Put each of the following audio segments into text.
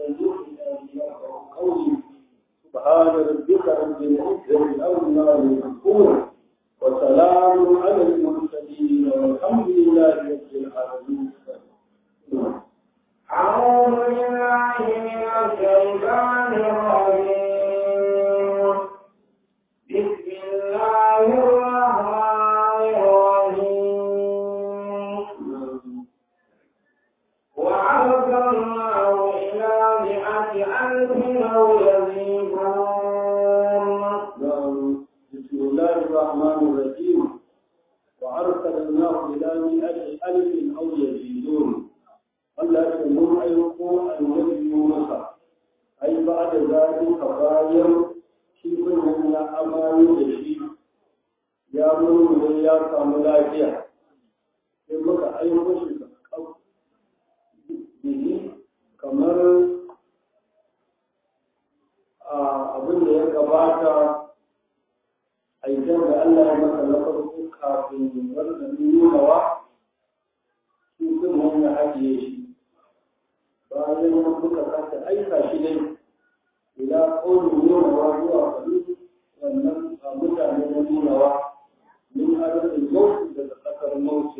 قولي سبحان ربك رب العزة عما يصفون وسلام على المرسلين والحمد لله رب العالمين أعوذ بالله من الشيطان الرجيم بسم الله الرحمن الرحيم وأرسلناه إلى مئة ألف أو يزيدون بسم الله الرحمن الرحيم وأرسلناه إلى مئة ألف أو يزيدون Allah ya mun aiko annabi Musa ai ba da zalika bayan shi wannan ya amayo da shi ya mun ya samu lafiya sai muka aiko shi bihi kamar abin da ya gabata aikin da Allah ya masa na farko kafin wannan nunawa shi sun ya ajiye shi bayan nan muka sake aika shi ne ila ƙaunin nunawa zuwa kalu wannan a mutane na nunawa min arzikin mawuce daga ƙasar mawuce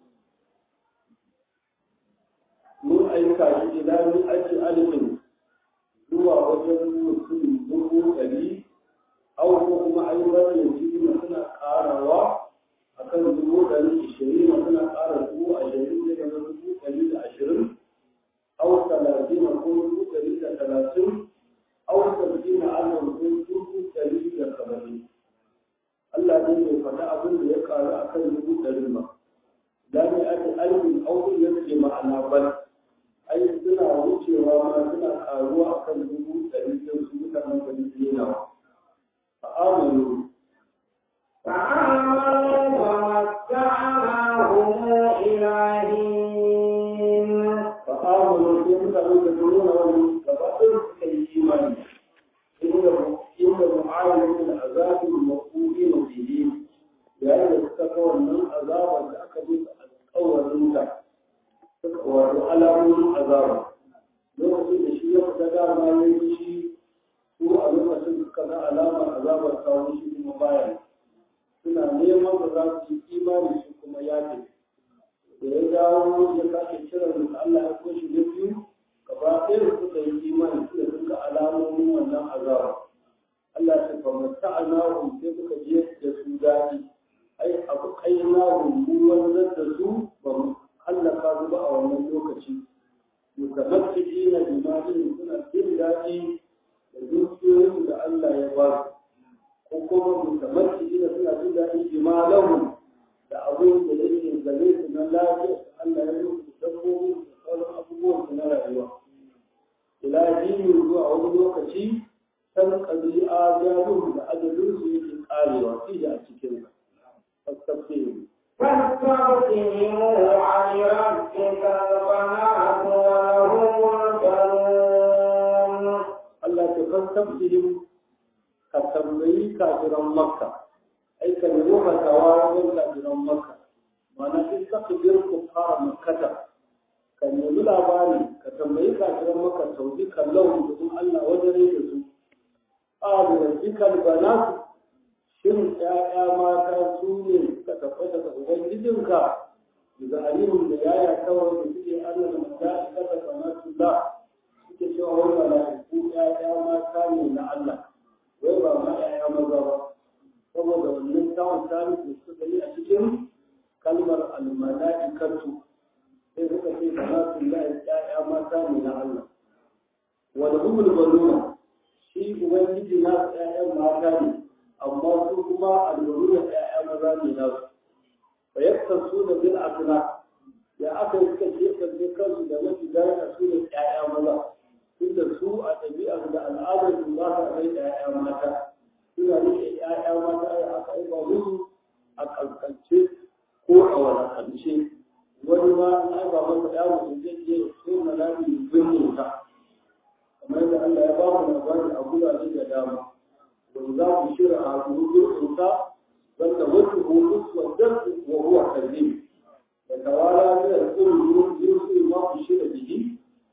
mun aika shi ila min aji alifin zuwa wajen mutum dubu ɗari au ko kuma ayyukan yanzu suna ƙarawa a kan dubu ɗari ishirin suna ƙara dubu ashirin da dubu ɗari da ashirin أو ثلاثين كل دليل ثلاثين أو سبعين ألف كل دليل سبعين Allah ne mai faɗa abin da ya ƙaru a kan dubu ɗari ma. Da ne ake alifin aukin ya ce ma'ana bal. Ai suna wucewa ma suna ƙaruwa a kan dubu ɗari don su mutanen bari dina. Fa'amalu. فآمنوا فمتعناهم إلى حين fa'amalu sai mutane da nuna wani gaba ɗin suka yi imani. Inda inda mu'ayyana da azabin maƙuri na fiye yayin da suka ga wannan azabar da aka bi alƙawarin ta suka wato alamomin azaba lokacin da shi ya fita dama ya yi shi su a lokacin suka ga alamar azabar kawo shi kuma baya suna neman da za su yi imani shi kuma ya tafi da ya dawo ya sake kiran da Allah ya koshi na biyu gaba ɗaya da suka yi imani su da suka alamomin wannan azaba Allah ya fa mata'anahum sai muka je da su daɗi ai abu qainahum mu wanzar da su ba mu hallaka su ba a wannan lokaci mutamatti'ina bi malin suna jin daɗi da dukiyoyin da Allah ya ba su ko kuma mutamatti'ina suna jin daɗi bi malahum da abin da yake gare su na lafiya Allah ya yi dabbobi da sauran abubuwan su na rayuwa ila dini zuwa wani lokaci san ƙabi'a jarum da ajalin su yake karewa fi a cikin fastafiru فاستغفروا عن ربك البنات ولهم البنون Allah ta fastafiru ka tambayi kafiran makka ai ka nemi fatawa wajen kafiran makka ma'ana in takbir ku fara makkata ka nemi labari ka tambayi kafiran makka tauji kallon da kuma Allah wajen da su ƙalu rabbikal banatu shin ƴaƴa mata su ne suka tabbata daga ubangijinka daga alimin da yaya kawai da suke Allah da mala'ika da banatu da suke cewa wai mala'iku ƴaƴa mata ne na Allah wai ba ma ƴaƴa maza ba saboda wannan tawon tarihi da suka gani a cikin kalmar al-mala'ikatu sai suka ce banatu la ƴaƴa mata ne na Allah wal humul baluna shi ubangiji na ƴaƴan mata ne amma su kuma albaruna ƴaƴa maza ne na su fa yaksan su da bil asna ya aka yi suka kebance kansu da mafi daraja su ne ƴaƴa maza tunda su a ɗabi'ar da al'adar su ba sa kai ƴaƴa mata suna rike ƴaƴa mata da aka yi ba musu a kankance ko a walakance wani ma an aiba masa ya mutum zai je so na lafi binne ta kamar da Allah ya ba mu labari a gurare da dama wanda za ku shirya a gurgurin ta wanda wasu hukus wa darsu wa huwa kazim da tawala min al-qul yusri ma ku shirya bihi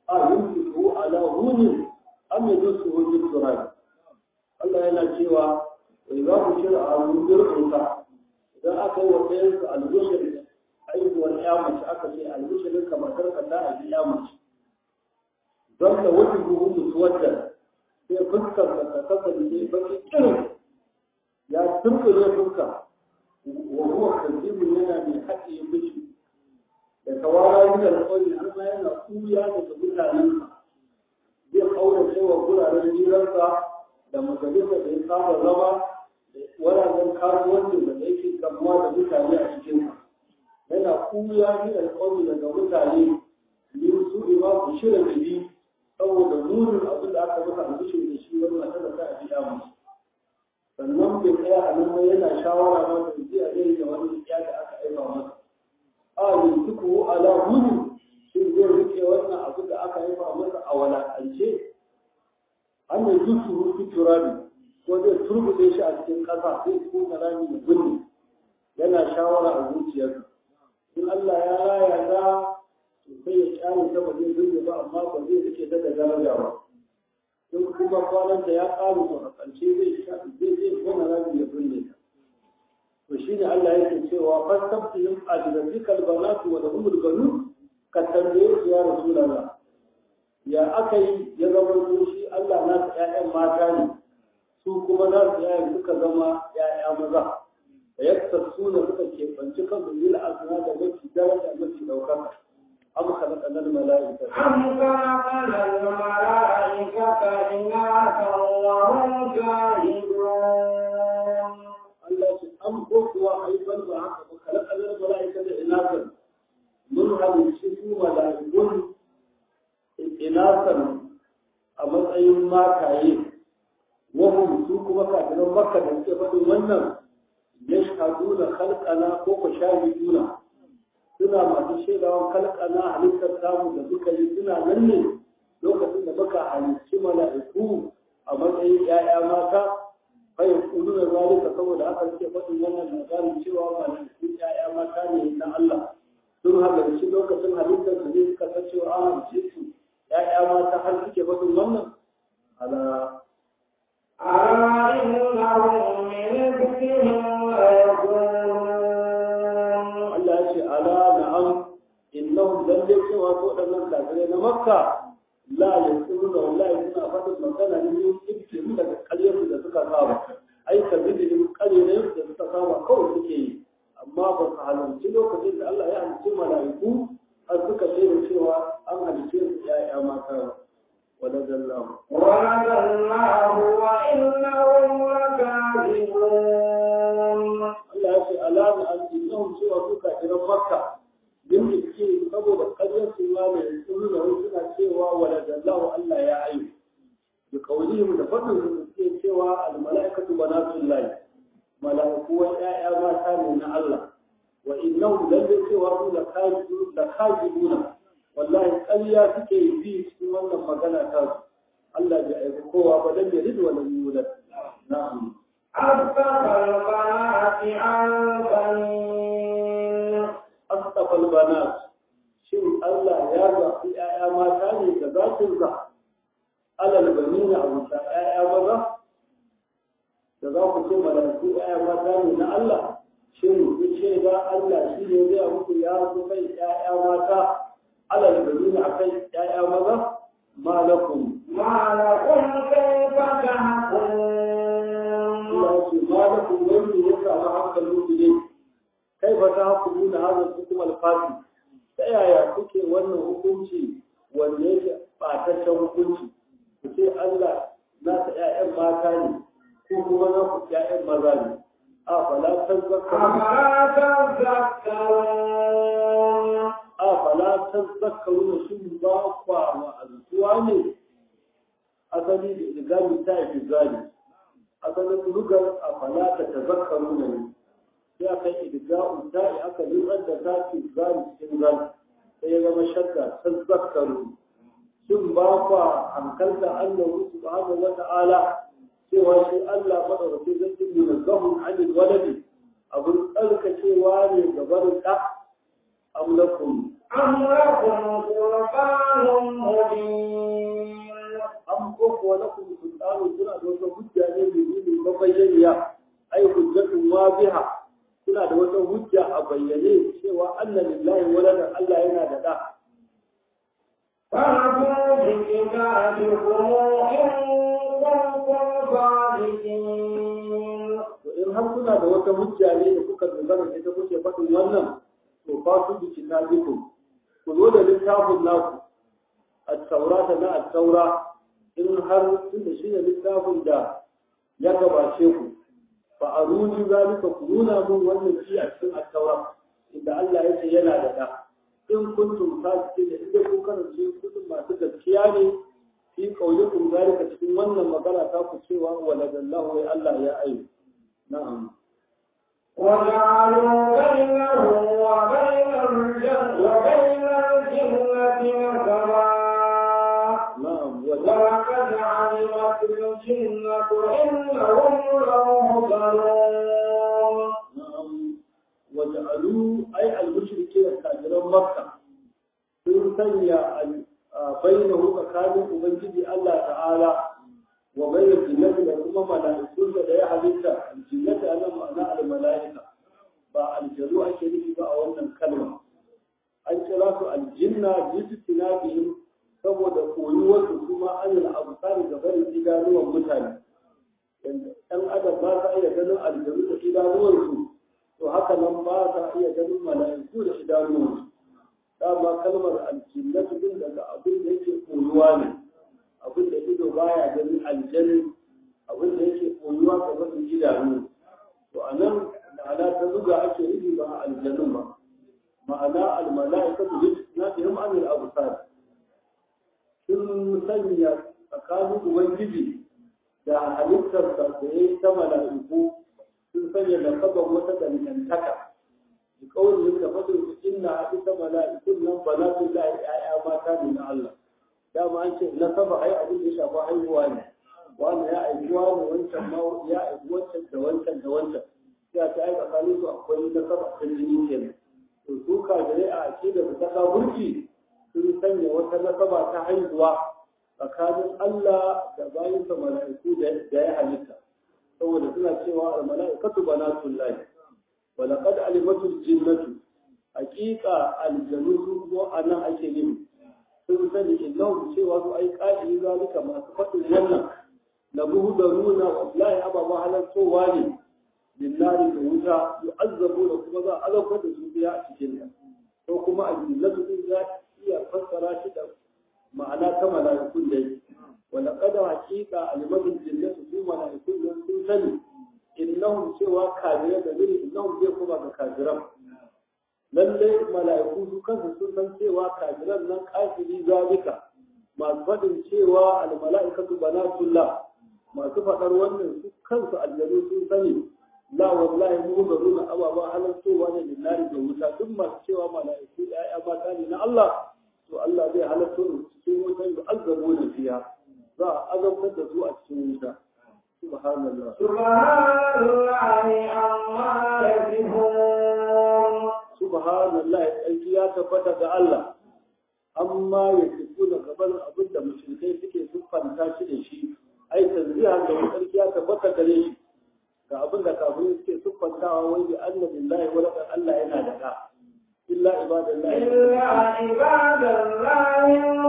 a yunfiqu ala hunin am yadsuhu fi turab Allah yana cewa wai za ku shirya a rundur ɗauka idan aka yi wa ɗayan su albishir aihuwar ya mace aka ce albishirin ka matar ka ta aiki ya mace don ka wuce buhun mutuwar sai fuskar ka ta kasance baki irin ya tunkule fuska wa huwa kazibu yana mai haɗe miji da kawara yi da alƙawari har ma yana kuya daga mutanen zai kaura cewa guraren hirarsa da majalisa da ya saba zama da wuraren kasuwancin da yake kamuwa da mutane a cikin yana kuya yi da alƙawari daga mutane ne su ima ku shirin jiri saboda nunin abin da aka masa albishir da shi wani mata da ta a biya musu sannan bai tsaya a nan yana shawara ma da zai a zai da wani ya da aka aiba masa a yanzu ala hudu shi zai rike wannan abin da aka aiba masa a walakance an yi zuci rufi turabi ko zai turbuɗe shi a cikin ƙasa zai kuma rami da gunni yana shawara a zuciyarsa in Allah ya raya ta sai ya kyale ta ba zai zurge ba amma ba zai rike ta da daraja ba in kuma kwananta ya ƙaru to a ƙarshe zai zai zai kona rami ya binne ta to shine Allah yake cewa fastabtihim ajratikal banatu wa lahumul banun ka tambaye su ya rasulullah ya aka yi ya zama shi Allah na ta ƴaƴan mata ne su kuma na su ƴaƴan suka zama ƴaƴa maza da yadda suna suka keɓanci kansu bil asna da mafi daraja mafi ɗaukaka am khalaqana al mala'ikata أم خلقنا الملائكة إناثا وهم شاهدون Allah ce an ko kuwa haifar ba haka ba khalaqana al mala'ikata inasan mun halicci su mala'ikun inasan a matsayin mataye wahum su kuma kafiran makka da suke faɗin wannan yashhaduna khalqana ko ko shahiduna suna masu shaidawan khalqana halittar samu da suka yi suna nan ne lokacin da muka halicci mala'iku a matsayin 'ya'ya mata bai kudu da zalika saboda haka suke faɗin wannan labarin cewa mala'iku 'ya'ya mata ne na Allah sun halarci lokacin halittar su ne suka san cewa an halicce su 'ya'ya mata har suke faɗin wannan ala ألا إنهم من ذكرهم ليقولون Allah ya ce ala na'am innahum lalle cewa su waɗannan kafirai na makka la yaqulu da wallahi suna faɗin magana ne yin ibtiru daga ƙaryar da suka saba ai ka bi da ƙaryar da suka saba kawai suke yi amma ba su halarci lokacin da Allah ya halicci mala'iku har suka ce da cewa an halicce su ya'ya mata ba ولد الله ولد الله وإنهم لكاذبون Allah ya ce alama an innahum cewa su kafiran makka din da suke saboda ƙaryar su ma ne sun da wani suna cewa waladallahu Allah ya ayu da kaulihim da fadin su suke cewa al mala'ikatu banatullahi mala'iku wa ya'ya mata ne na Allah wa innahum lalle cewa su da kafiru da kafiruna wallahi ƙarya suke yi cikin wannan magana ta su Allah bai aiki kowa ba dan ya ridu wa lam yulad na'am أصدق البنات عن بنين astafal banat shin Allah ya zaɓi ‘ya'ya mata ne da zatin za alal bani na abuta ‘ya'ya maza da za ku ce malaiku ‘ya'ya mata ne na Allah shin ku ce ga Allah shi ne zai muku ya zo kai ‘ya'ya mata alal bani na akai ‘ya'ya maza malakum ما لكم كيف تحكمون Allah ya ce malakum wanda ya samu hankalin ku ne kai ba ta hukumu na hazar hukum alfati ta yaya kuke wannan hukunci wanda yake ɓataccen hukunci ku ce Allah na ta ƴaƴan mata ne ko kuma na ku ƴaƴan maza ne a fala tazakkaru أفلا تذكرون a fala tazakkaru shin ba kwa wa azuwa ne asali da igami ta yi gani asalin lugar a fala ta tazakkaru ne sai aka yi idga'u ta'i aka lurar da ta fi zali cikin zali sai ya zama shakka san zakaru shin ba kwa hankalta Allah subhanahu wa ta'ala cewa shi Allah madaukakin zai yi munazzahun anil waladi abun tsarkakewa ne ga barin da amlakum أم لكم سلطان مبين an koko na kuma sultanu suna da wata hujja ne mai nuni mabayyaniya ai hujjatun wabiha suna da wata hujja a bayyane cewa anna lillahi waladan Allah yana da da فأتوا بكتابكم إن كنتم صادقين to in har kuna da wata hujja ne da kuka dogara da ita kuke faɗin wannan to fa su bi kitabikum ku zo da littafin naku at-taurata na at-taura in har tunda shi ne littafin da ya gabace ku fa aruni zalika ku nuna mun wannan shi a cikin at-taura inda Allah ya ce yana da da in kuntum sadiqin idan kun karance kudin masu gaskiya ne fi qaulikum zalika cikin wannan magana ta ku cewa waladallahu wa Allah ya ayu na'am وجعلوا بينه وبين الجنة وبين الجنة نسبا na'am wa ولقد علمت الجنة إنهم لمهضرون na'am wa ja'alu ay al-mushrikeena kafiran makka sun sanya bainahu tsakanin ubangiji Allah ta'ala wa bainal jinnati da kuma mala'ikun da ya halitta jinnati anan ma'ana al-mala'ika ba aljanu ake nufi ba a wannan kalma an kira su aljinna jistinabihim saboda koyuwar su kuma an al-absar da barin idanuwan mutane ɗan adam ba sa iya ganin aljanu da idanuwansu to haka nan ba sa iya ganin mala'iku da idanuwansu dama kalmar aljinnatu din daga abin da yake koyuwa ne abin da ido baya ganin aljani abin da yake koyuwa ga wasu idanu to a nan ma'ana ta zuga ake nufi ba aljanun ba ma'ana almala'ikatu na bihim anil absar sun sanya tsakanin ubangiji da halittarsa da ya yi ta mala'iku sun sanya da kaban wata dangantaka da kawai da fadin su inna ita mala'ikun nan ba na tun da ya'ya mata ne na Allah dama an ce na saba ai abin da ya shafa haihuwa ne wani ya aiki wani wancan ma ya aiki wancan da wancan da wancan sai ta aika tsakanin su akwai na saba ta jini kenan to su kajirai a akida da ta kaburki sun sanya wata nasaba ta haihuwa tsakanin Allah da bayansa mala'iku da ya halitta saboda suna cewa al-mala'ikatu banatul lahi wa laqad alimatul jinnatu haqiqa aljanu su kuma anan ake yin sun sani innahu cewa su ai qali zalika masu fadin wannan la buhdaruna wallahi ababa halattowa ne lillahi da wuta yu'azzabu da kuma za a azabtar da su biya a cikin ta ko kuma aljannatu din za iya fassara shi da ma'ana ta mala'ikun da yake wala kada haqiqa alimatul jinnatu su mala'ikun nan sun sani innahum cewa kafirai da miri innahum zai kuma ga kafiran lalle mala'iku su kansu sun san cewa kafiran nan kafiri zalika masu faɗin cewa almala'ikatu banatullah masu faɗar wannan su kansu aljanu sun sani la wallahi mu ga nuna ababa halartowa ne lillahi da wuta duk masu cewa mala'iku ya'ya mata ne na Allah to Allah zai halarto da su cikin wuta da azabu da fiya za a azabtar da su a cikin wuta subhanallah سبحان الله عما يصفون subhanallah tsarki ya tabbata ga Allah amma ya tafi da gaban abin da mushrikai suke siffanta shi da shi ai tanzihan da tsarki ya tabbata gare shi ga abin da kafirai suke siffantawa wai bi annabillahi wa laqad Allah yana da ka illa ibadallahi إلا عباد الله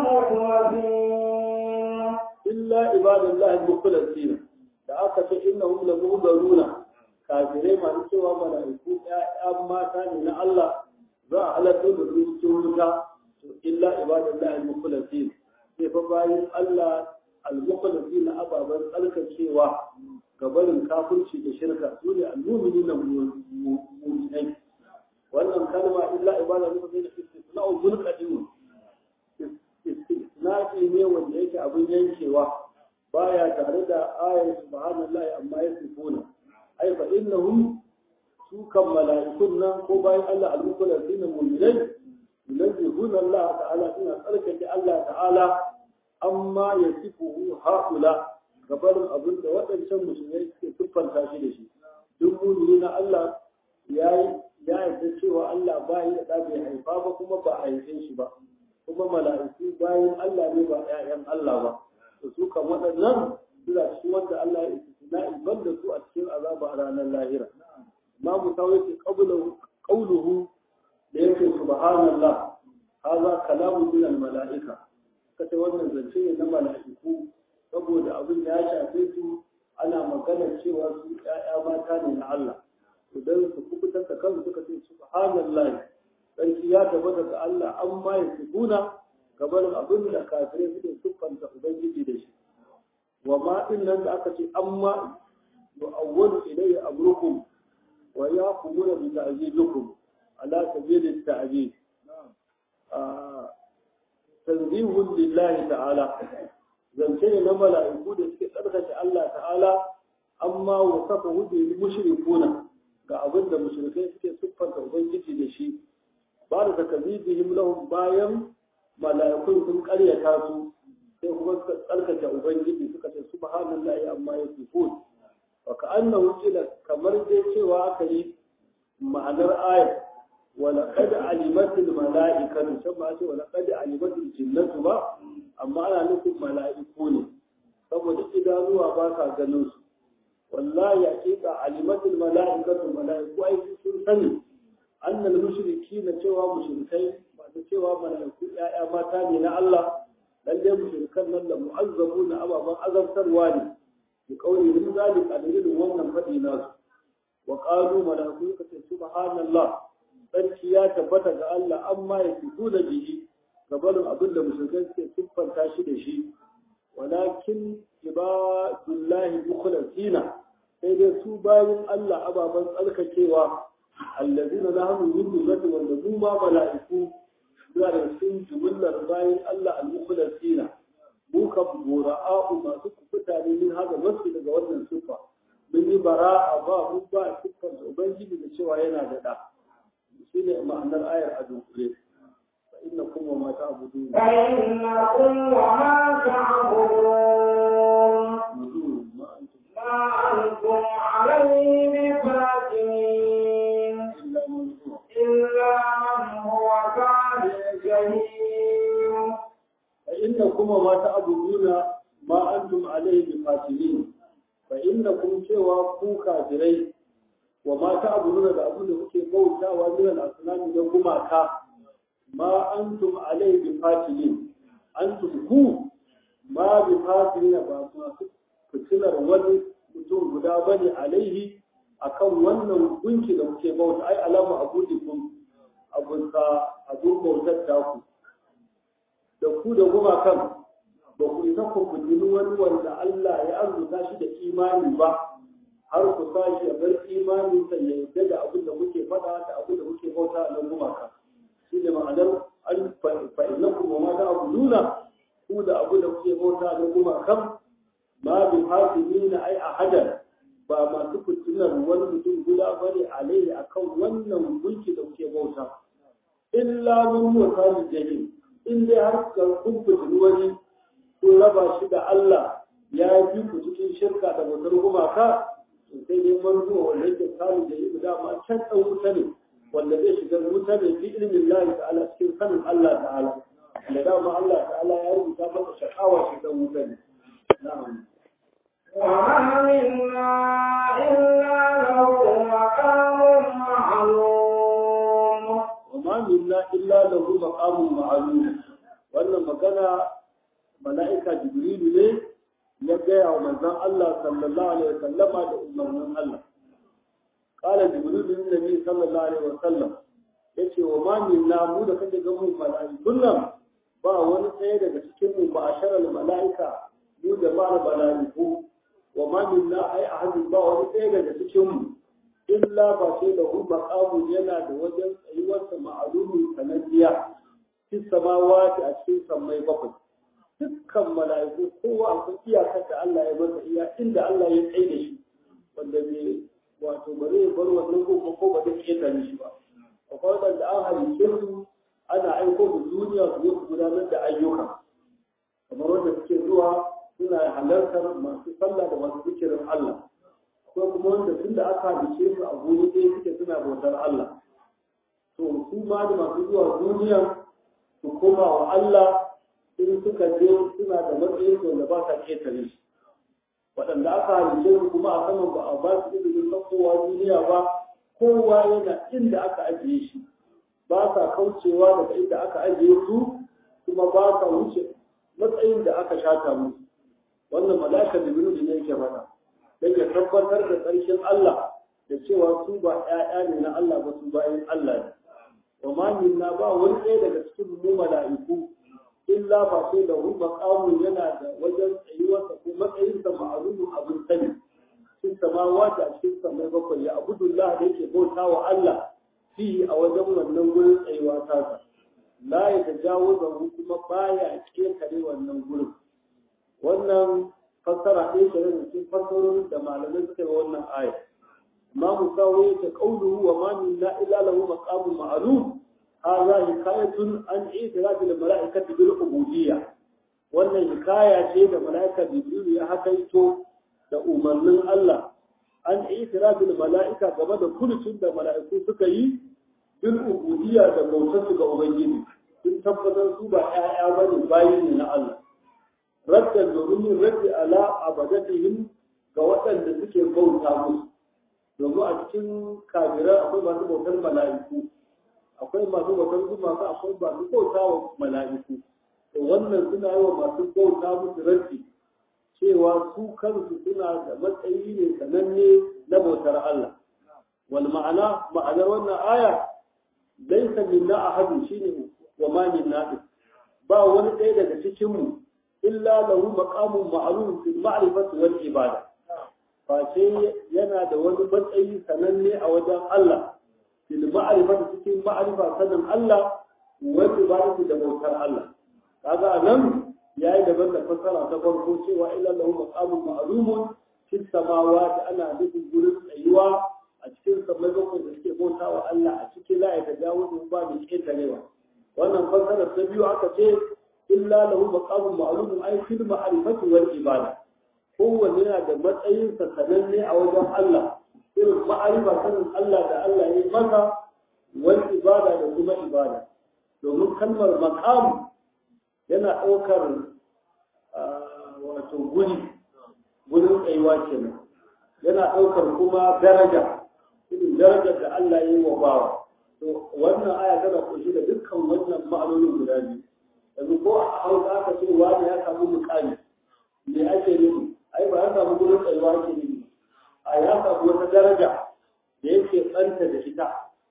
المخلصين illa ibadallahi mukhlasin da aka ce innahum la muhdaruna kafirai masu cewa mala'iku ƴaƴan mata ne na Allah za a halarta da su cikin wuta to illa ibadallahi al-mukhlasin sai fa bayan Allah al-mukhlasin ababan tsarkakewa ga barin kafirci da shirka su ne al-mu'minina mu'minai wannan kalma illa ibadallahi al-mukhlasin istisna'u zulqadim istisna'i ne wanda yake abin yankewa baya tare da ayar subhanallahi amma yasifuna ai fa innahum su kan mala'ikun nan ko bayan Allah al-mukula sina mu'minai yunazzihuna Allah ta'ala suna tsarkake Allah ta'ala amma yasifuhu haula gabarin abin da waɗancan musulmai suke siffanta shi da shi duk mu'mini na Allah yayi ya yarda cewa Allah ba ya da bai haifa ba kuma ba a haife shi ba kuma mala'iku bayan Allah ne ba ƴaƴan Allah ba to su kan waɗannan suna cikin wanda Allah ya istisna ban da su a cikin azaba a ranar lahira imamu tawaye ce qauluhu da yake subhanallah hadha kalamu min al mala'ika kace wannan zance ne na mala'iku saboda abin ya shafe su ana magana cewa su ƴaƴa mata ne na Allah idan su kubutar da kansu suka ce subhanallah sarki ya tabbata ga Allah an ma ya tubuna gaban abin da kafirai suke siffanta ubangiji da shi wa ma din nan da aka ce amma yu'awwalu ilayya amrukum wa yaqumuna bi ta'zilukum ala sabili ta'zib tanzihun lillahi ta'ala zance ne na mala'iku da suke tsarkake Allah ta'ala amma wasafa hudu mushrikuna ga abin da mushrikai suke siffanta ubangiji da shi ba da takazibihim lahum bayan mala'ikun sun karyata su sai kuma suka tsarkake ubangiji suka ce subhanallahi amma yasifun wa ka'annahu qila kamar dai cewa aka yi ma'anar ayat wa laqad alimatil mala'ikatu sai ba ce wa laqad alimatil jinnatu ba amma ana nufin mala'iku ne saboda idanuwa ba sa ganin su wallahi hakika alimatul mala'ikatu mala'iku ai sun sani annal mushrikina cewa mushrikai masu cewa mala'iku ya'ya mata ne na Allah lalle mushrikan nan da mu'azzabu na ababan azabtarwa ne bi kauli min zalika dalilin wannan fadi nasu wa qalu mala'iku ka ce subhanallah sarki ya tabbata ga Allah amma ya fito da bihi gabanin abin da mushrikai suke siffanta shi da shi walakin ibadullahi mukhlasina sai dai su bayan Allah ababen tsarkakewa allazina nahnu min dullati wanda mu ma mala'iku suna da cikin jumlar bayan Allah al-mukhlasina mu kan bura'a'u masu kufuta ne min haka wasu daga wannan sufa mun yi bara'a ba mu ba siffar ubangiji da cewa yana da da shine ma'anar ayar a dunkule فإنكم وما تعبدون فإنكم وما تعبدون ما أنتم ما أنتم عليه بفاتنين إلا من هو إلا من هو كان الجحيم فإنكم وما تعبدون ما أنتم عليه بفاتنين فإنكم سوى كو كافرين وما تعبدون da abin da kuke bautawa min al-asnam da gumaka ma antum alai bi fatilin antum ku ma bi fatilin ba masu fitilar wani mutum guda bane alaihi akan wannan gunki da kuke bauta ai alama abudikum abun ka abun bautar ta ku da ku da gumakan ba ku isa ku kudini wani wanda Allah ya arzuta shi da imani ba har ku sa shi ya bar imanin sa ya yarda da abin da kuke faɗa da abin da kuke bauta a nan gumaka shi ne ma'anar an fa'inakum wa ma ta'buduna ku da abu da kuke bauta da kuma kan ma bi hasimina ai ahadan ba masu fitinar wani mutum guda bane alaihi akan wannan mulki da kuke bauta illa mun huwa kalu jahil in dai har ka kun fitini wani kun raba shi da Allah ya yi ku cikin shirka da bautar gumaka to sai dai man huwa wanda yake kalu jahil dama can ɗan wuta ne wanda zai shiga wuta ne fi ilimin lahi ta'ala cikin sanin Allah ta'ala da dama Allah ta'ala ya rubuta masa shakawa shi dan wuta ne na'am وما منا إلا له مقام معلوم وما منا illa lahu maqamun ma'lum wannan magana mala'ika jibrilu ne ya gaya wa manzon Allah sallallahu alaihi wasallama da umarnin Allah قال جبريل للنبي صلى الله عليه وسلم yace wa ma minna mu da kake ga mu mala'ikun nan ba wani tsaye daga cikin mu ba asharal mala'ika mu da ba mala'iku wa ma minna ai ahadin ba wani tsaye daga cikin mu illa ba sai da hu maqamu yana da wajen tsayuwar sa ma'lumin sanadiya fi samawati a cikin sammai bakwai dukkan mala'iku kowa akwai iyakar da Allah ya masa iya inda Allah ya tsaye da shi wanda bai wato ba zai bar wannan gobe ko ba zai ketare shi ba akwai wadanda an halice su ana aiko da duniya su zo su gudanar da ayyuka kamar wanda suke zuwa suna halartar masu sallah da masu zikirin Allah akwai kuma wanda tun da aka halice su a guri ɗaya suke suna bautar Allah to su ma da masu zuwa duniya su koma wa Allah in suka je suna da matsayin wanda ba sa ketare shi waɗanda aka halice su kuma a saman ba a ba su izinin saukowa duniya ba kowa yana inda aka ajiye shi ba sa kaucewa daga inda aka ajiye su kuma ba sa wuce matsayin da aka shata musu wannan mala'ika da biyu ne yake faɗa don ya tabbatar da tsarkin Allah da cewa su ba ‘ya'ya ne na Allah ba su bayan Allah ne wa ma minna ba wani ɗaya daga cikin mu mala'iku illa ba sai da hu maqamun yana da wajen tsayuwarsa ko matsayinsa ma'alumun abin sani cikin samawati a cikin samai bakwai ya abudullah da yake bauta wa Allah fi a wajen wannan gurin tsayuwa tasa la ya tajawaza kuma baya kekare wannan gurin wannan fassara ɗaya ke da cikin fassarorin da malamai suka yi wannan aya ما مساوية قوله وما منا إلا له مقام معلوم هذا حكاية عن اعتراف الملائكة بالعبودية wannan hikaya ce da mala'ika Jibril ya hakaito da umarnin Allah an itirafi da mala'ika game da kulcin da mala'iku suka yi bil ubudiyya da bautar su ga Ubangiji sun tabbatar su ba ƴaƴa bane bayi ne na Allah raddan domin yin raddi ala abadatihim ga waɗanda suke bauta musu domin a cikin kafirai akwai masu bautar mala'iku akwai masu bautar gumaka akwai masu bauta wa mala'iku to wannan suna yi wa masu bauta musu raddi cewa su kansu suna da matsayi ne sananne na bautar Allah wal ma'ana ma'anar wannan aya laysa minna ahadun shine wa ma minna ba wani ɗaya daga cikin mu illa lahu maqamun ma'lum fil ma'rifati wal ibada face yana da wani matsayi sananne a wajen Allah fil ma'rifati cikin ma'rifa sanin Allah wa ibadatu da bautar Allah kaga nan yayi daban da fasara ta farko cewa illa lahu maqamun ma'lumun fis samawati ana nufin gurin tsayuwa a cikin samai bakwai da suke bauta wa Allah a cikin la ya tajawu ba mai ketarewa wannan fasara ta biyu aka ce illa lahu maqamun ma'lumun ay fil ma'rifati wal ibada kowanne yana da matsayinsa sananne a wajen Allah irin ma'arifa sanin Allah da Allah ya yi masa wani ibada da kuma ibada domin kalmar maqam yana ɗaukar wato guri gurin tsayuwa kenan yana ɗaukar kuma daraja irin darajar da Allah ya yi wa bawa to wannan aya tana kunshi da dukkan wannan ma'anonin guda biyu yanzu ko a hausa aka ce wani ya samu mukami me ake nufi ai ba ya samu gurin tsayuwa ke ne a ya samu wata daraja da yake tsanta da ita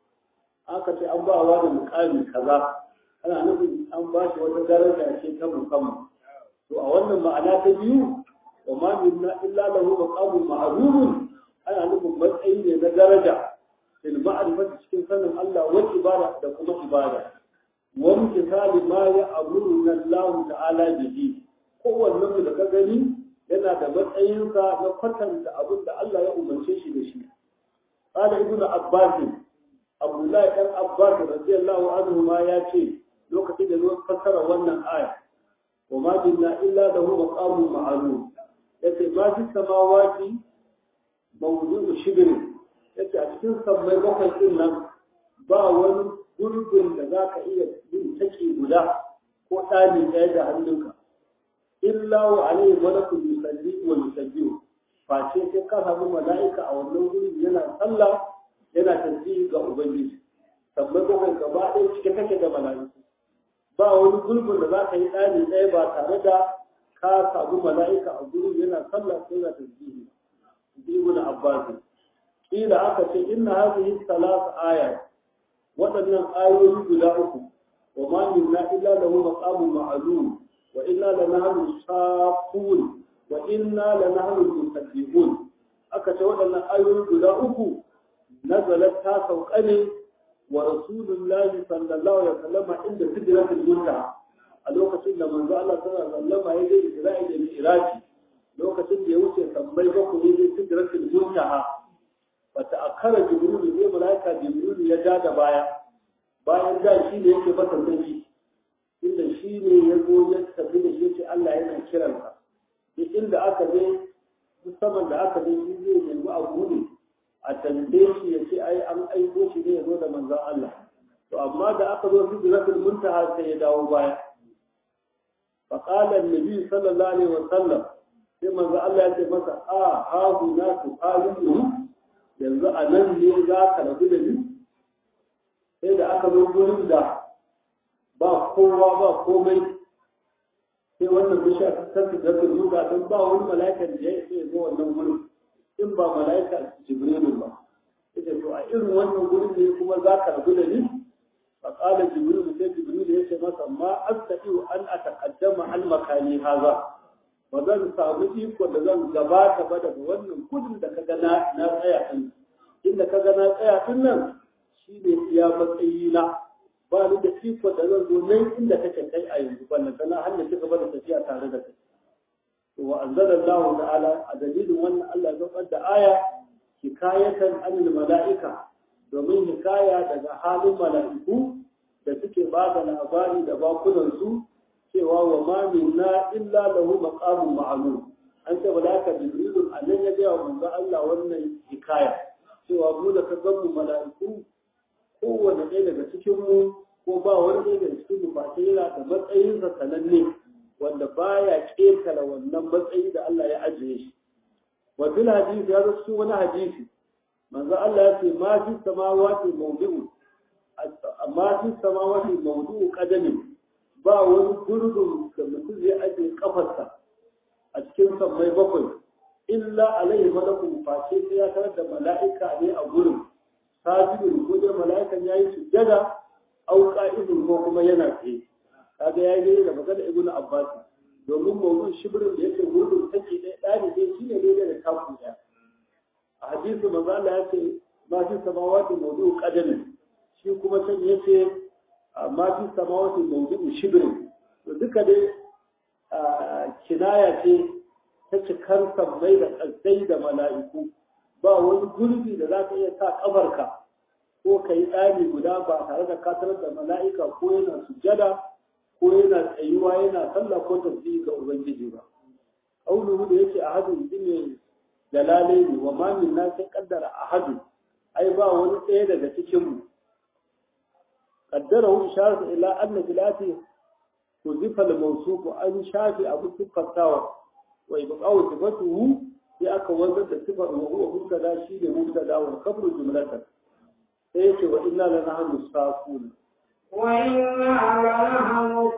aka ce an ba wa da mukami kaza ana nufin an ba shi wata daraja ce ta musamman to a wannan ma'ana ta biyu wa ma minna illa lahu maqamun ma'lumun ana nufin matsayi ne na daraja fil ma'rifati cikin sanin Allah wa ibada da kuma ibada wa misali ma ya amuru Allah ta'ala bihi kowannen mu da ka gani yana da matsayinsa na kwatanta abin da Allah ya umarce shi da shi. Ƙala Ibn Abbas, Abdullahi ɗan Abbas radiyallahu anhu ma ya ce lokacin da zo fassara wannan aya. Wa ma binna illa da hu maqamu ma'lum. Yace ma fi samawati mawdu'u shibr. Yace a cikin sammai bakwai din nan ba wani gurbin da zaka iya yin take guda ko ɗani ɗaya da hannunka. illa wa alayhi malakun yusalli wa yusabbihu face sai ka samu mala'ika a wannan gurin yana sallah yana tasbihi ga ubangiji sabbai bakwai gaba ɗaya cike take da mala'iku ba wani gulbin da za ka yi ɗani ɗaya ba tare da ka samu mala'ika a gurin yana sallah ko yana tasbihi ibn abbas kila aka ce inna hadhihi thalath ayat waɗannan ayoyi guda uku wa ma minna illa lahu maqamun ma'lum وإنا لنحن الصافون وإنا لنحن المسبحون aka ce waɗannan ayoyi guda uku nazalat ta sauka ne wa rasulullahi sallallahu alaihi wasallam inda sidratul muntaha a lokacin da manzo Allah sallallahu alaihi wasallam ya je Isra'i da Mi'raji lokacin da ya wuce tambayi ba ku ne sidratul muntaha fa ta'akkara jibril ne malaika jibril ya ja da baya bayan da shi ne yake masa sarki inda shi ne ya zo ya tafi da shi ce Allah yana kiransa duk inda aka je musamman da aka je shi zai nemi a bude a tambaye shi ya ce ai an aiko shi ne ya zo da manzon Allah to amma da aka zo sidratul muntaha sai ya dawo baya fa qala annabi sallallahu alaihi wasallam sai manzo Allah ya ce masa a ha huna tu qalu yanzu a nan ne za ka rabu da ni sai da aka zo gurin da ba kowa ba komai sai wannan bishiya ta tafi da ruga don ba wani mala'ikan da ya isa zo wannan gurin in ba mala'ika jibrilu ba ita to a irin wannan gurin ne kuma za ka rabu da ni fa qala jibrilu sai jibrilu ya ce masa ma astati an ataqaddama an makani haza ba zan samu iko da zan gabata ba daga wannan gudun da kaga na na tsaya din inda kaga na tsaya din nan shine iya matsayi na ba ni da iko da zan zo nan inda kake kai a yanzu ballan kana har da kika bada tafiya tare da kai to wa anzalallahu ta'ala a dalilin wannan Allah ya saukar da aya hikayatan anil mala'ika domin hikaya daga halin mala'iku da suke ba da labari da bakunan su cewa wa ma minna illa lahu maqamun ma'lum an ce mala'ika jibril annan ya ga manzo Allah wannan hikaya cewa mu da ka mu mala'iku kowane ɗaya daga cikinmu ko ba wani ɗaya daga cikin mu face yana da matsayinsa sananne wanda baya ƙetare wannan matsayi da Allah ya ajiye shi wa fil hadisi ya zo wani hadisi manzo Allah ya ce ma fi samawati mawdu'u ma fi samawati mawdu'u qadami ba wani gurbin da mutum zai ajiye kafarsa a cikin sammai bakwai illa alaihi malakun face sai ya tarar da mala'ika ne a gurin sajidin ko dai mala'ikan yayi sujjada au qa'idun ko kuma yana tsaye kaga yayi dai da magana ibnu abbas domin mawdu'un shibrin da yake gurbin take dai dani dai shine dai da taku daya a hadisi manzo Allah ya ce ma fi samawati mawdu'u qadami shi kuma san yace ma fi samawati mawdu'u shibrin to duka dai kinaya ce ta cikar sammai da ƙasai da mala'iku ba wani gurbi da za ka iya sa ƙafarka ko ka yi tsari guda ba tare da katar da mala'ika ko yana sujada ko yana tsayuwa yana sallah ko tafi ga ubangiji ba ƙaunuhu da yake a hadu shi ne dalalai ne wa mamin na sai kaddara a hadu ai ba wani ɗaya daga cikinmu kaddara hu isharatu ila anna filati kuzifa al-mawsufu an shafi abu tuffatawa wa ibqa'u sifatuhu sai aka wanzar da sifar wa huwa mubtada shi ne mubtada wa kabru jumlatan sai yake wa inna la nahnu safun wa inna la nahnu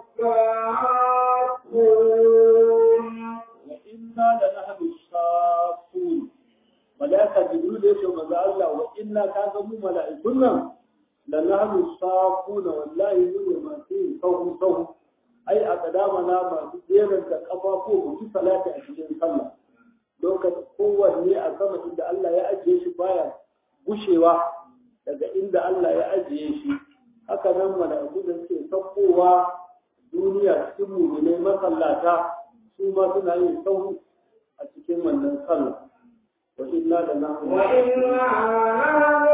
safun wa inna la nahnu safun malaika jibril yake manzo Allah wa inna ka ga mu mala'ikun nan la nahnu safun wallahi mu ne masu sahu sahu ai a kadama na masu jeran da kafafu mu ci salati a cikin sallah lokacin kowanne a sama inda Allah ya ajiye shi baya gushewa daga inda Allah ya ajiye shi haka nan mala'iku da suke saukowa duniya cikin mu'minai masallata su ma suna yin sahu a cikin wannan sallah wa inna da nahnu wa inna nahnu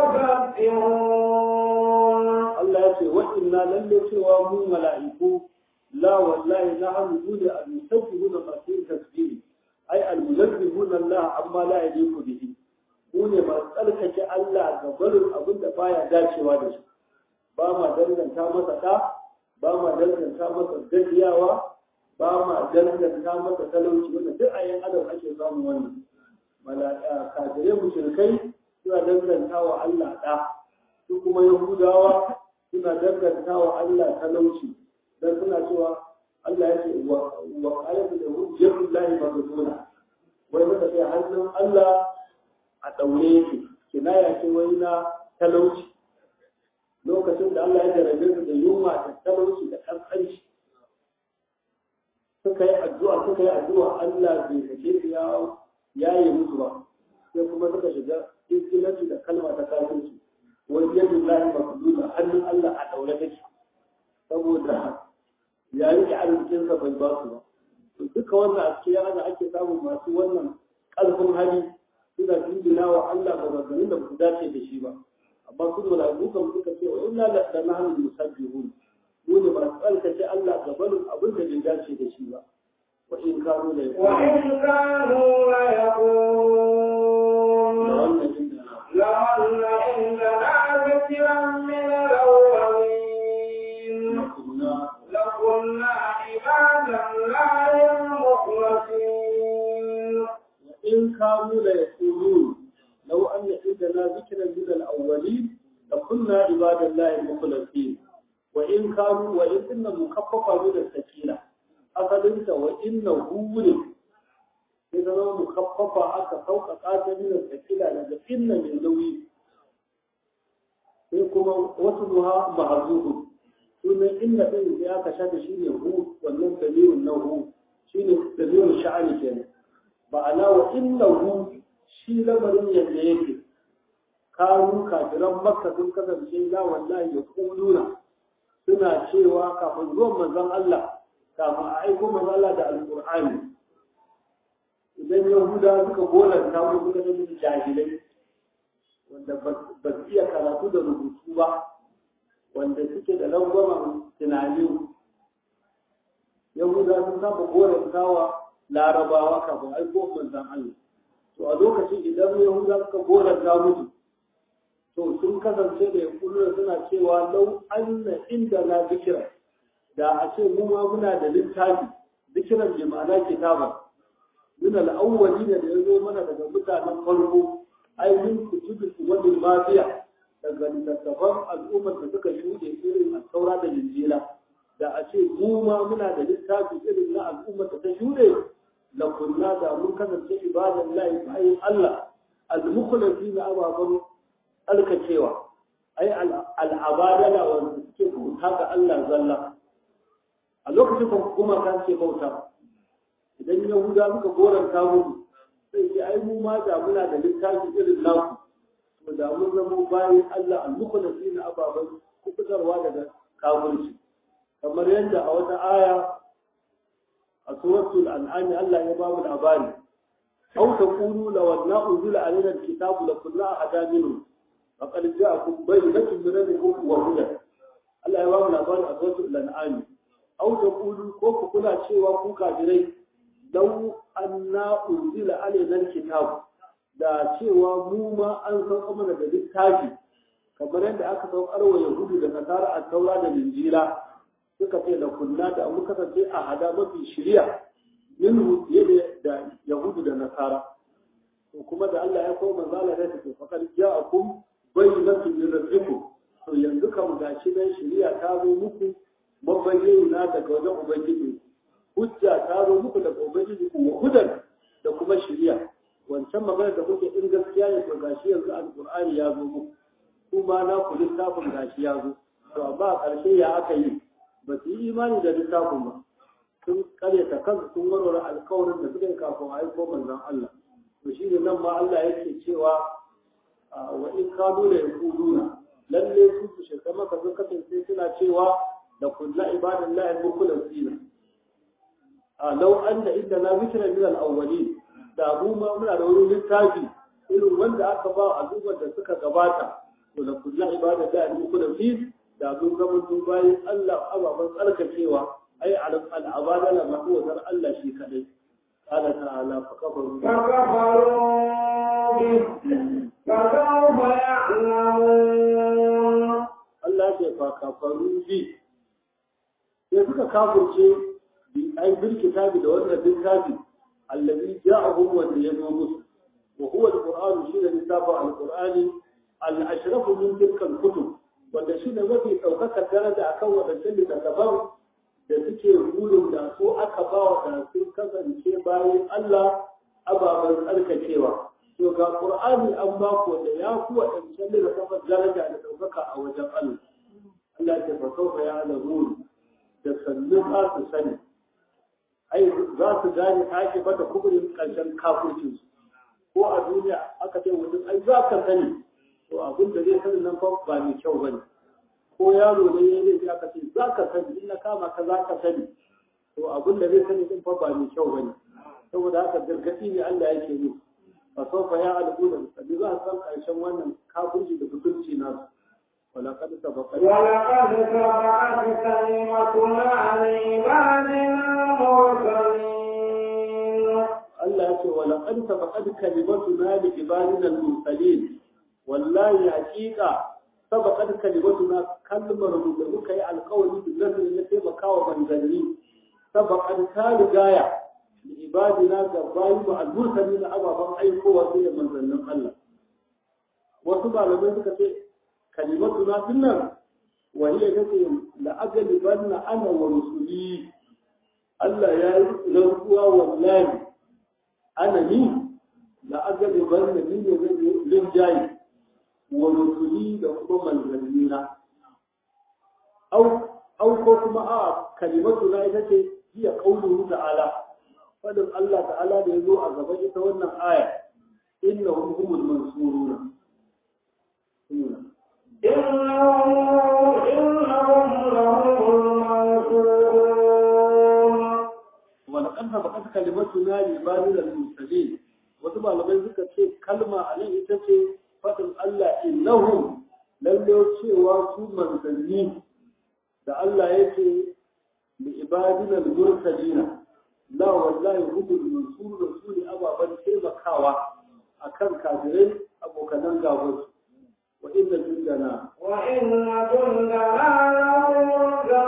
musabbihun Allah ya ce wa inna lalle cewa mu mala'iku la wallahi nahnu dole al-musabbihuna masu tasbihi ai al-munazzihuna Allah amma la yaliku bihi mu ne masu tsarkake Allah ga barin abin da baya dacewa da shi ba ma danganta masa ɗa ba ma danganta masa gajiyawa ba ma danganta masa talauci wanda duk a yan adam ake samun wannan malaka kafirai mushrikai suna danganta wa Allah ɗa su kuma yahudawa suna danganta wa Allah talauci dan suna cewa Allah ya ce wa wa ayatu da hujjatul lahi maghduna wai maka sai hannun Allah a daure yake kinaya ce wai na talauci lokacin da Allah ya jarabe su da yunwa da talauci da kaskanci suka yi addu'a suka yi addu'a Allah bai sake su ya yaye musu ba sai kuma suka shiga iskilanci da kalma ta kafirci wai yadu lahi maghduna hannun Allah a daure take saboda ya rike arzikinsa bai ba su ba to duka wannan a cikin yana ake samun masu wannan ƙarfin hali suna jinjina wa Allah ga maganin da su dace da shi ba amma su da kan suka ce wa inna la nahnu musabbihun mu ne masu tsarkake Allah ga barin abin da bai dace da shi ba wa in kanu la wa in kanu la yaqulun wannan inda لأن عندنا ذكرا من الأول in kanu la yaqulun law anna indana dhikran min al-awwalin لكنا عباد الله المخلصين وإن كانوا وإن إن مخففة من السكينة أصل وإنه ولد إذا لو مخففة أكا فوق قاتل من السكينة لكن من لوي كما وصلها معذوب ثم إن إن يا كشاد شيء هو والنم دليل إنه شيء دليل الشعر كان معناه وإنه شيء لمن يديك kanu kafiran makka sun kasance la wallahi ya kuluna suna cewa kafin zuwan manzon Allah kafin a aiko manzon Allah da alqur'ani idan yahuda suka golanta ko suka zama jahilai wanda ba su iya karatu da rubutu ba wanda suke da langwamen tunani yahuda sun saba golantawa larabawa kafin aiko manzon Allah to a lokacin idan yahuda suka golanta musu to sun kasance da yankunan suna cewa lau anna inda na zikira da a ce mu ma muna da littafi zikiran bi ma'ana kitaba min al-awwali da ya zo mana daga mutanen farko ai min kutubi wani mafiya daga littattafan al'ummar da suka shuɗe irin al-taura da injila da a ce mu ma muna da littafi irin na al'ummar da ta shuɗe la kunna da mun kasance ibadan lahi bayin Allah al-mukhlasin ababan alkacewa ai al'abadala wanda suke bauta ga Allah zalla a lokacin da kuma kan ce bauta idan yahuda suka goranta mu sai ce ai mu ma da muna da littafi irin naku to da mun zama bayan Allah al-mukhlasin ababan kubutarwa daga kafirci kamar yadda a wata aya a suratul an'am Allah ya ba mu labari aw taqulu law anna unzila alaina al-kitabu lakunna ahada minhum فقد جاءكم بينة من ربكم وهدى Allah ya ba mu labarin a sautin lan'ami au ta kulu ko ku kula cewa ku kafirai lau anna unzila alaina kitab da cewa mu ma an sauka mana da littafi kamar yadda aka saukar wa yahudu da nasara a taura da linjila suka ce da kunna da mu kasance a hada mafi shirya minhu fiye da yahudu da nasara to kuma da Allah ya koma zala da ta faqad ja'akum bayyinatu min rabbikum to yanzu kam gashi nan shari'a ta zo muku mabayyana daga wajen ubangiji hujja ta zo muku daga ubangiji ku hudan da kuma shari'a wancan magana da kuke in gaskiya ne to gashi yanzu alqur'ani ya zo muku kuma na ku littafin gashi ya zo to amma a ƙarshe ya aka yi ba su yi imani da littafin ba sun karyata kansu sun warware alkawarin da suka yi kafin a aiko manzon Allah to shi ne nan ma Allah yake cewa wa in kanu da yaquluna lalle su su shirka maka sun kasance suna cewa da kullu ibadallahi mukhlasina a law anna indana zikra min al-awwalin da mu ma muna da wani littafi irin wanda aka ba al'ummar da suka gabata to da kullu ibadallahi mukhlasin da mun zama su bayan Allah ababan tsarkakewa ai al-abadala mahuwatar Allah shi kadai قال تعالى فكفروا فكفروا به فسوف يعلمون Allah ce fa kafaru bi sai suka kafurce bi ai bil kitabi da wannan littafi allazi ja'ahum wa yazo musu wa huwa alquran shi ne littafin alqurani al-ashraf min tilka al-kutub wanda shi ne mafi daukakar daraja akan wadannan littattafan da suke burin da ko aka ba wa da sun kasance bayan Allah ababen tsarkakewa. To ga Qur'ani an ba ku da ya ku waɗancan da kafa daraja da ɗaukaka a wajen Allah. Allah ya fa sauka ya alamu da sannu za su sani. Ai za su gane ake bata kuburin ƙarshen kafircin su. Ko a duniya aka ce mutum ai za ka sani. To abin da zai sani nan fa ba mai kyau bane. ko yaro ne ya laifi aka ce za ka sani in na kama ka za ka sani to abin da zai sani din fa ba mai kyau bane saboda haka gargadi ne Allah yake yi fa sofa ya alƙu da sabi za san karshen wannan kafirci da mutunci nasu wala kad sabaqa ولقد سبقت كلمتنا لعبادنا المرسلين Allah ya ce wala qad sabaqat kalimatuna li ibadina al-mursalin wallahi haqiqa sabaqat kalimatuna kalmar mu da muka yi alƙawari da zan na taimakawa manzanni sabaqat ta rigaya da ibadina ga bayi ba al-mursali na ababen aikowa sai da manzannin Allah wasu malamai suka ce kalimatu na dinnan وهي تقول لأجلبن أنا ورسلي Allah ya yi rantsuwa wallahi ana ni da agadi ban da ni ne zai rinjaye wa rusuli da kuma manzannina au au ko kuma a kalimatu na ita ce hiya qauluhu ta'ala fadin Allah ta'ala da yazo a gaban ita wannan aya innahum humul mansuruna إنهم إنهم لهم المنصورون ولقد سبقت كلمتنا لعبادنا المرسلين wasu malamai suka ce kalma a nan ita ce faɗin Allah innahum lalle cewa su manzanni da Allah ya ce li ibadina al-mursalina la wallahi hubul mansur da su ne ababen taimakawa akan kafirai abokanan gabansu wa inna jundana وإن جندنا لهم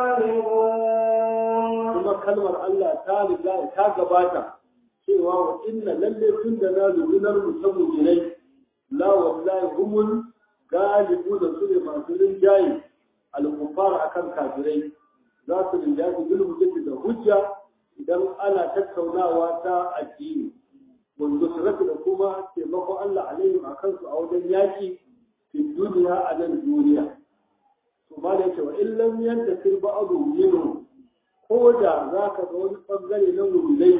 الغالبون kuma kalmar Allah ta riga ta gabata cewa wa inna lalle tun da na lugunar musamman jinai la wallahi humul galibu da su ne masu rinjaye al-kufar akan kafirai za su rinjaye bil hujjati da hujja idan ana tattaunawa ta addini wanda su da kuma taimakon Allah alaihim akan su a wajen yaki fi duniya a nan duniya to ma da yake wa illam yantasir ba'du minhum ko da za ka ga wani ɓangare na wulai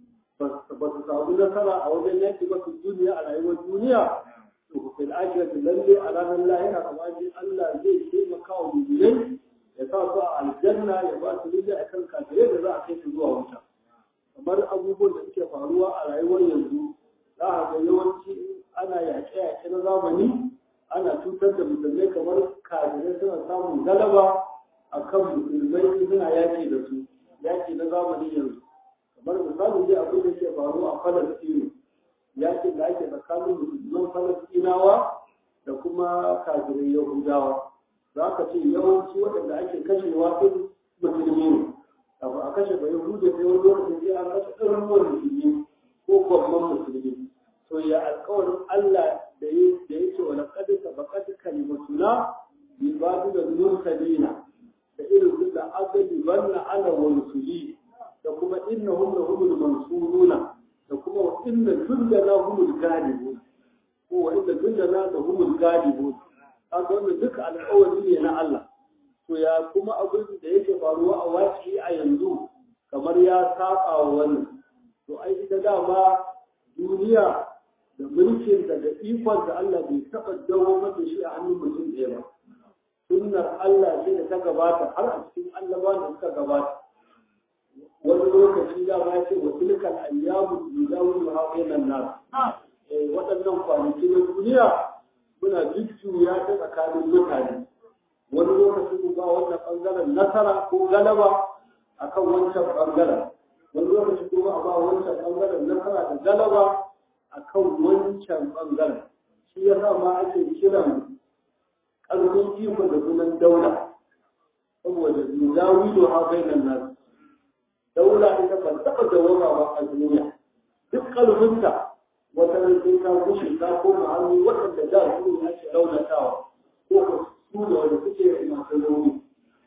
ba su samu nasara a wajen yaki ba su duniya a rayuwar duniya to ku fil akhirati lalle a ranar lahira kamar shi Allah zai taimaka wa wulai ya sa su a aljanna ya ba su rija a kan kafirai da za a kai su zuwa wuta kamar abubuwan da suke faruwa a rayuwar yanzu za a ga yawanci ana yaƙe-yaƙe na zamani ana cutar da musulmai kamar kafirai suna samun galaba a kan musulmai suna yaƙi da su yaƙi na zamani yanzu kamar misali dai abin da ke faru a falastinu yaƙin da ake tsakanin musulman falastinawa da kuma kafirai yahudawa za ka ce yawanci waɗanda ake kashewa ɗin musulmi ne kafin a kashe bai yahuda sai wani lokacin sai an kashe ɗaruruwan musulmi ko gwamman musulmi to ya alƙawarin Allah da ya ce wa laqad sabaqat kalimatuna bi babu da mursalina da irin su da asali banna ana wa rusuli da kuma innahum la humul mansuruna da kuma wa inna jundana humul galibun ko wa inna jundana la humul galibun kaga wannan duka alƙawari ne na Allah to ya kuma abin da yake faruwa a waki a yanzu kamar ya saba wa wannan to ai ita dama duniya da mulkin da da ikon da Allah bai taɓa dawo mata shi a hannun mutum ɗaya ba sunnar Allah ce da ta gabata har a cikin annabawan da suka gabata wani lokaci da ma ce wa tilkal ayyamu yudawilu ha bainan nas eh waɗannan kwanaki na duniya muna jujjuya ta tsakanin mutane wani lokaci ku ba wannan bangaren nasara ko galaba akan wancan bangaren wani lokaci kuma a ba wancan bangaren nasara da galaba akan wancan bangaren shi yasa ma ake kiran ƙarfin iko da sunan daula saboda yudawilu ha bainan nas daula ita ban taɓa dawama ba a duniya duk ƙarfinta wata sai ta kushe ta koma hannu waɗanda da su ne ake raunatawa ko ko su da wanda suke masu rauni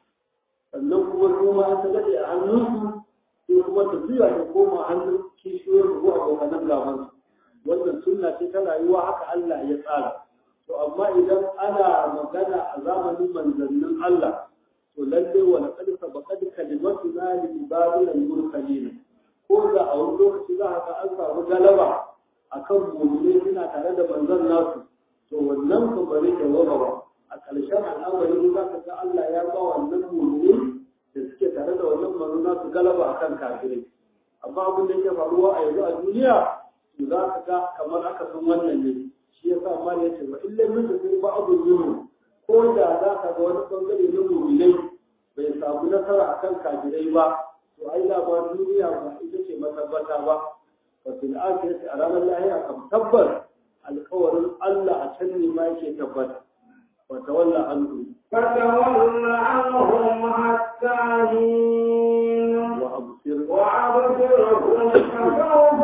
sannan kuma su ma an daɗe a hannunsu sai kuma ta juya ta koma hannun kishiyoyin ko abokanan gabansu wannan sunna ce ta rayuwa haka Allah ya tsara to amma idan ana magana a zamanin manzannin Allah to lalle wa laqad sabaqat kalimatuna li ibadina al-mursalin ko da a wani lokaci za ka an samu galaba akan mu'mini suna tare da manzon nasu to wannan kan bare da waba ba a ƙarshen al'amari za ka ga Allah ya ba wannan mu'mini da suke tare da wannan manzon nasu galaba akan kafirai amma abin da yake faruwa a yanzu a duniya to za ka ga kamar aka san wannan ne shi yasa ma ya ce wa illa min da sai ba'dhu minhum ko da za ka ga wani bangare na mu'minai bai samu nasara akan kafirai ba to ai da ba duniya ba ita ce matabbata ba wa fil akhirati a ranar lahira kam tabbar alƙawarin Allah a can ne ma yake tabbata wa tawalla anhu فتول عنهم حتى حين وأبصر وأبصرهم فسوف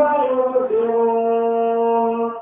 يبصرون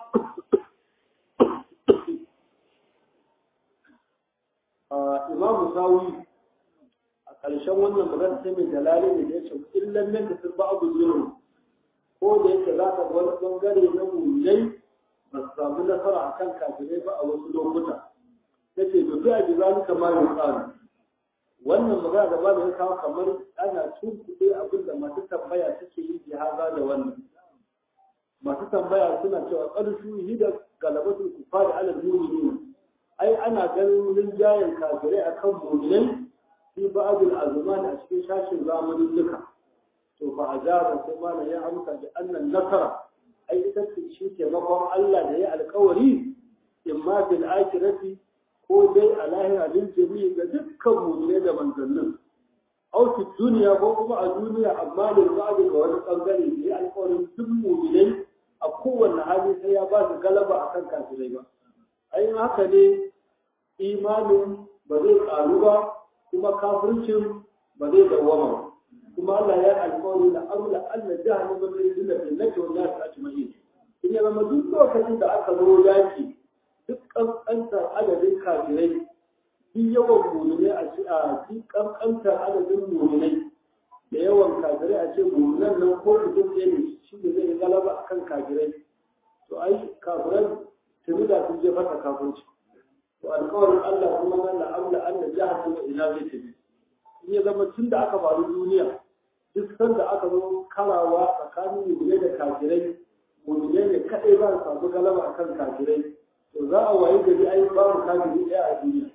آه، إمام مساوي a ƙarshen wannan magana sai mai jalali da ya ce illan nan da sun ba abu zuwa ko da yake za ka ga wani bangare na mulai ba su samu nasara a kan kafirai ba a wasu lokuta ta ce da fi a ji zani kamar yin tsari wannan magana da ba da ya kawo kamar ana tunkuɗe abin da masu tambaya suke yi jihaza da wannan masu tambaya suna cewa ƙarshu yi da galabatul kufa da alal mu'minin ai ana ganin rinjayen kafirai akan mu'minai fi ba'dul azman a cikin shashin zamanin duka to fa ajaba sai mana ya amsa da annan nasara ai ita ce shi taimakon Allah da ya alkawari imma bil akhirati ko dai a lahira lil jami'i ga dukkan mu'mine da manzannin aw fi duniya ko kuma a duniya amma da ba'd ga wani bangare da ya alkawarin duk mu'minai a kowanne hali sai ya ba su galaba akan kafirai ba ai haka ne imanin ba zai karu ba kuma kafircin ba zai dawwama ba kuma Allah ya alƙawari da amla Allah jahannama zai zina da nake wa nasu ajma'in in ya zama duk lokacin da aka zo yaki duk kankantar adadin kafirai duk yawan muminai a ci a duk kankantar adadin muminai da yawan kafirai a ce muminan nan ko mutum ɗaya ne shi ne zai galaba akan kafirai to ai kafirai tuni da sun je fata kafirci to alƙawarin Allah kuma nan la amla anna jahannama ina zai tafi in ya zama tun da aka faru duniya duk sanda aka zo karawa tsakanin mu'minai da kafirai mu'minai ne kadai za su samu galaba akan kafirai to za a wayi gari ai babu kafiri ɗaya a duniya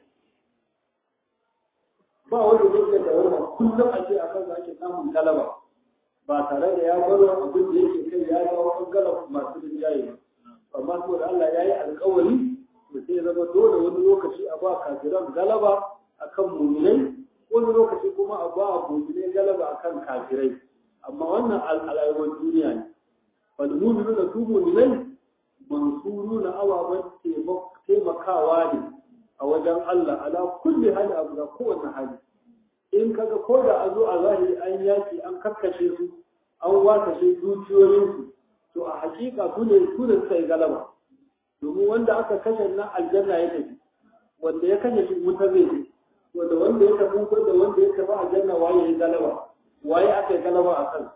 ba wanda zai iya dawoma kullum a ce akan za ake samun galaba ba tare da ya baro abin da yake kai ya dawo ɓangaren masu rinjaye ba amma saboda Allah ya yi alƙawari to sai zama dole wani lokaci a ba kafiran galaba akan muminai wani lokaci kuma a ba muminai galaba akan kafirai amma wannan al'ayyukan duniya ne wal mu'minu da su muminai mansuru na ababen taimakawa ne a wajen Allah ala kulli hali abu da kowane hali in kaga ko da a zo a zahiri an yaki an kakkashe su an wasashe dukiyoyinsu to a hakika su ne su ne suka yi galaba domin wanda aka kashe nan aljanna ya tafi wanda ya kashe shi wuta zai je wanda wanda ya tafi ko da wanda ya tafi aljanna waye ya galaba waye aka yi galaba a kan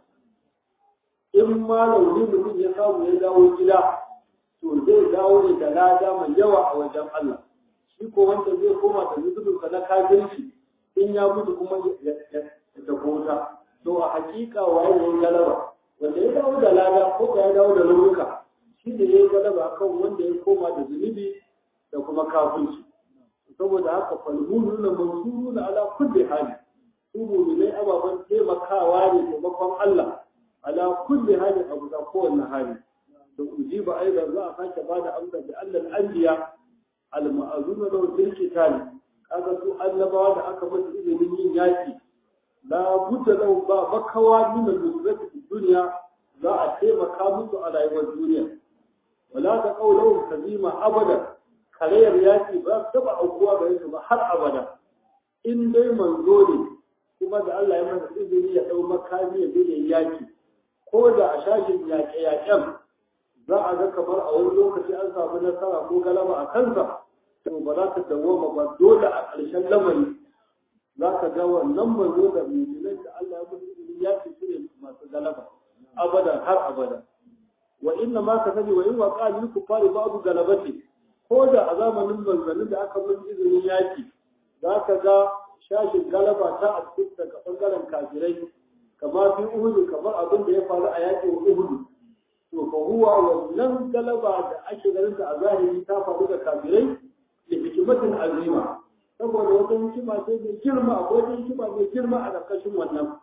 in ma launi mutum ya samu ya dawo gida to zai dawo ne da lada mai yawa a wajen Allah shi ko wanda zai koma da zubin na kafirci in ya mutu kuma ya tafi wuta to a hakika waye ya yi galaba wanda ya dawo da lada ko ya dawo da launuka shi ne ya yi galaba kan wanda ya koma da zunubi da kuma kafirci saboda haka falmunu na mansuru na ala kulli hali su mu'minai ababen taimakawa ne taimakon Allah ala kulli hali abu da kowanne hali da ujiba aidan za a sake ba da amsa da Allah al-anbiya al-ma'azuna lahu bil qitali kaga su annabawa da aka musu izinin yin yaki la budda lahu ba makawa min al-nusrati dunya za a taimaka musu a rayuwar duniya wala ta qawluhum kazima abada karayar yaki ba ta ba aukuwa gare su ba har abada in dai manzo ne kuma da Allah ya masa izini ya dau makami ya je yaki ko da a shashin yaƙe yaƙen za a ga kamar a wani lokaci an samu nasara ko galaba a kansa to ba za ta dawoma ba dole a ƙarshen lamari za ka ga wannan manzo da mu'minan da Allah ya masa izini yaki su ne masu galaba abada har abada wa inna ma ka sani wa in wa qalil kufari babu galabati ko da a zamanin manzannin da aka musu izinin yaki za ka ga shashin galaba ta a cikin daga bangaren kafirai kama fi uhudu kamar abin da ya faru a yakin uhudu to fa huwa wannan galaba da ake ganin ta a zahiri ta faru da kafirai da hikimatin azima saboda wata hikima ce mai girma akwai wata hikima mai girma a ƙarƙashin wannan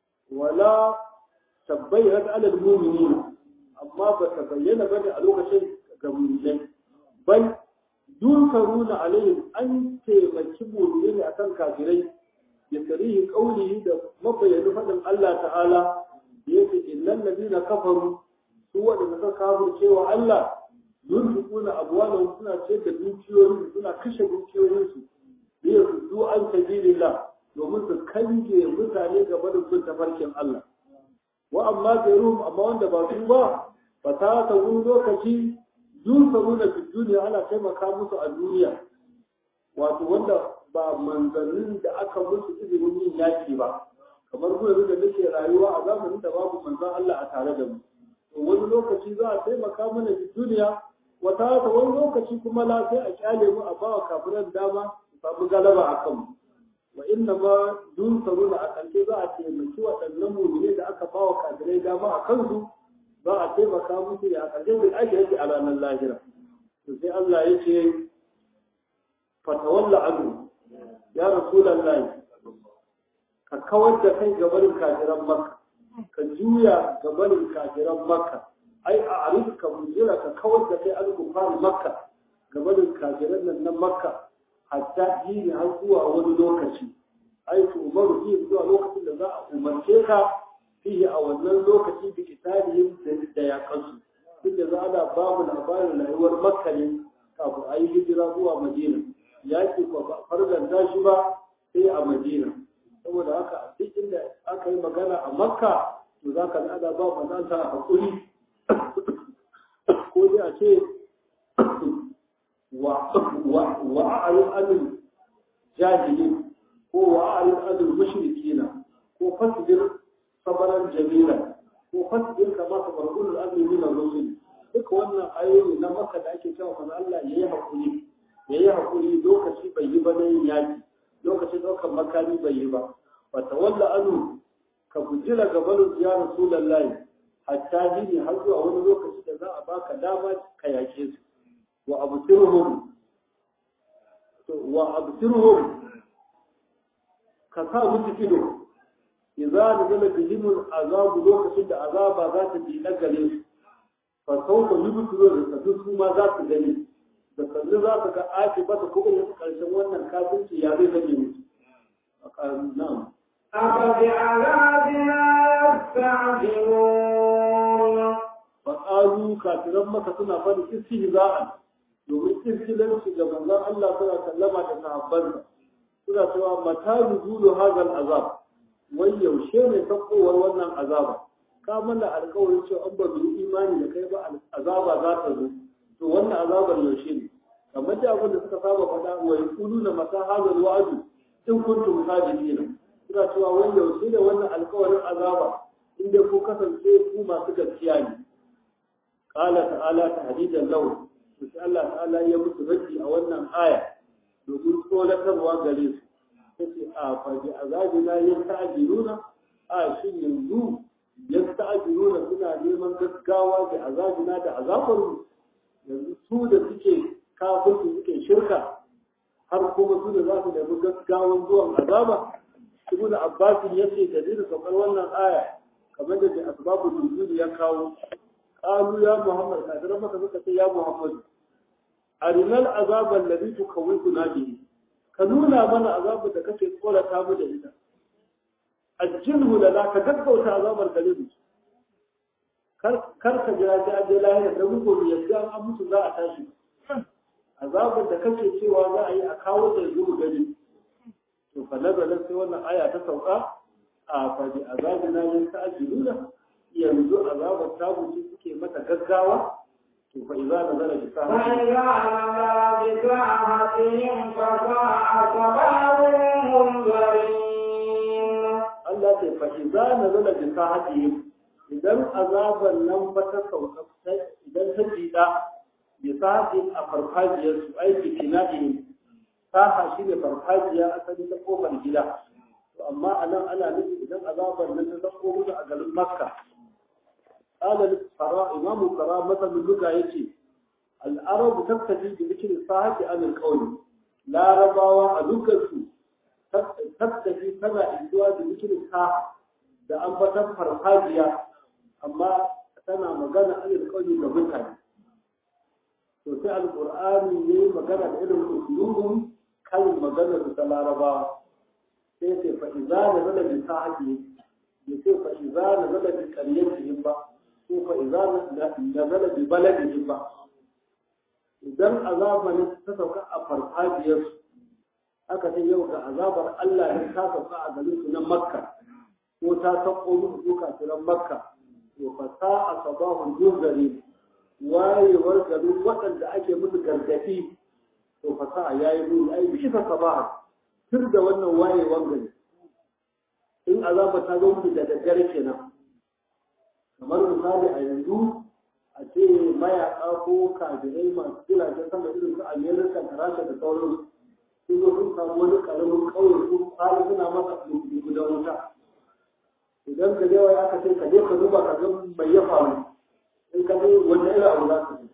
wala tabbayyana ala al-mu'minin amma ba ta bayyana ba a lokacin ga mu'minai bal yunkaruna alaihim an taimaki mu'minai ne akan kafirai ya tarihi qaulihi da mabayyana fadin Allah ta'ala da yake innal ladina kafaru su wanda suka kafirce wa Allah yunfiquna abwalahum suna ce da dukiyoyin suna kashe dukiyoyin su bi yasuddu an sabilillah domin su kange mutane ga barin bin tafarkin Allah wa amma gairuhum amma wanda ba su ba ba ta ta wani lokaci dun sabuna fi duniya ana taimaka musu a duniya wato wanda ba manzannin da aka musu izinin yin yaki ba kamar mu yanzu da nake rayuwa a zamanin da babu manzan Allah a tare da mu to wani lokaci za a taimaka mana fi duniya wata ta wani lokaci kuma la sai a kyale mu a bawa kafiran dama su samu galaba a kanmu wa inna ma dun saruna a ƙarshe za a taimaki waɗannan mummune da aka bawa kafirai dama a kansu za a taimaka musu ya ƙarshe da ake yake a ranar lahira to sai Allah ya ce fatawalla anu ya rasulallahi ka kawar da kai gabanin kafiran makka ka juya gabanin kafiran makka ai a arif ka mujira ka kawar da kai al-kufar makka gabanin kafiran nan na makka hatta yi har zuwa wani lokaci ai to umaru yi zuwa lokacin da za a umarce ka fiye a wannan lokaci bi kitabihim da ya kansu inda za a ba mu labarin rayuwar makka ne kafin a yi hijira zuwa madina yaki ko ba farganta shi ba sai a madina saboda haka duk inda aka yi magana a makka to za ka nada ba mananta a hakuri ko dai a ce wa a'ayin anil jahili ko wa a'ayin anil mushrikina ko fasbir sabaran jamila ko fasbir kama sabarul azmi min ar-rusul duka wannan ayoyi na makka da ake cewa manzo Allah yayi hakuri yayi hakuri lokaci bai yi ba nan yaki lokacin ɗaukar makami bai yi ba wata walla anu ka gujira gabanin ya rasulullahi hatta jini har zuwa wani lokaci da za a baka dama ka yake su wa absirhum wa absirhum ka sa musu ido idza nazala bihim azab lokacin da azaba za ta bi na gare su fa sawfa yubtiru da su ma za su gani da kalli za ka ga ake ba ta kuma yin karshen wannan kafirci ya zai zame musu na'am أفبعذابنا يستعجلون فقالوا كافران maka suna fadi istihza'an domin kirkilanci ga manzon Allah suna sallama da sahabbansa suna cewa mata nuzulu hadal azab wai yaushe ne sakowar wannan azaba ka mana alƙawarin cewa an ba mu imani da kai ba azaba za ta zo to wannan azabar yaushe ne kamar da abin da suka saba faɗa wa yaquluna mata hadal wa'du in kuntum sadiqina suna cewa wai yaushe ne wannan alƙawarin azaba in dai ku kasance ku masu gaskiya ne qala ta'ala tahdidan lahu to sai Allah ta'ala ya musu raddi a wannan aya domin tsoratarwa gare su sai a fa bi azabina yasta'jiluna a shin yanzu yasta'jiluna suna neman gaggawa da azabina da azabarmu yanzu su da suke kafirci suke shirka har kuma su da za su nemi gaggawan zuwan azaba ibnu abbas ya ce dalilin saukar wannan aya kamar da da asbabu nuzul ya kawo qalu ya muhammad kadiran maka suka ce ya muhammad arinal azaba alladhi tukawwifuna bihi ka nuna mana azabu da kake tsorata mu da ita ajilhu lana ka gaggauta azabar gare mu kar ka jira sai an je lahira da muku yadda an mutu za a tashi azabar da kake cewa za a yi a kawo da yanzu mu gani to fa nazala sai wannan aya ta sauka a fa bi azabina yasta'jiluna yanzu azabar ta mutu suke mata gaggawa to fa idza nazala bi Allah ce fa idza nazala bi sahatihim idan azaban nan ba ta sauka idan ta jida bi sahatihim a farfajiyar su aiki tina'ihim saha shi ne farfajiya asali ta kofar gida to amma a nan ana nufi idan azabar nan ta zako musu a garin makka qala al-fara imamu fara masalin luga yace al-arab tattabi bi dhikri sahati an al-qawli larabawa a lugarsu tattabi tana isuwa da dhikri saha da ambatan farfajiya amma tana magana an al-qawli ga mutane to sai al-qur'ani ne magana da irin usulubun kan magana su ta larabawa sai ce fa iza na zala bi sa'ati ya ce fa iza na zala bi qaryatihim ba ko fa iza na zala bi baladihim ba idan azaba ne ta sauka a farfajiyar aka ce yau ga azabar Allah ne ta sauka a garin su na Makka ko ta sauko musu su kafiran Makka to fa sa'a sabahun juzari wayewar garin waɗanda ake musu gargaɗi to fa sa'a yayi muni ai bi fa sabaha tur da wannan wayewar gari in azaba ta zo musu da daddare kenan kamar misali a yanzu a ce mayaƙa ko kabirai masu jiragen sama irin su amerika da rasha da sauransu sun zo sun samu wani ƙaramin ƙauye su fara suna masa gudan wuta idan ka yawa aka ce ka je ka duba ka ga mai ya faru in ka je wanda irin abu za ka ji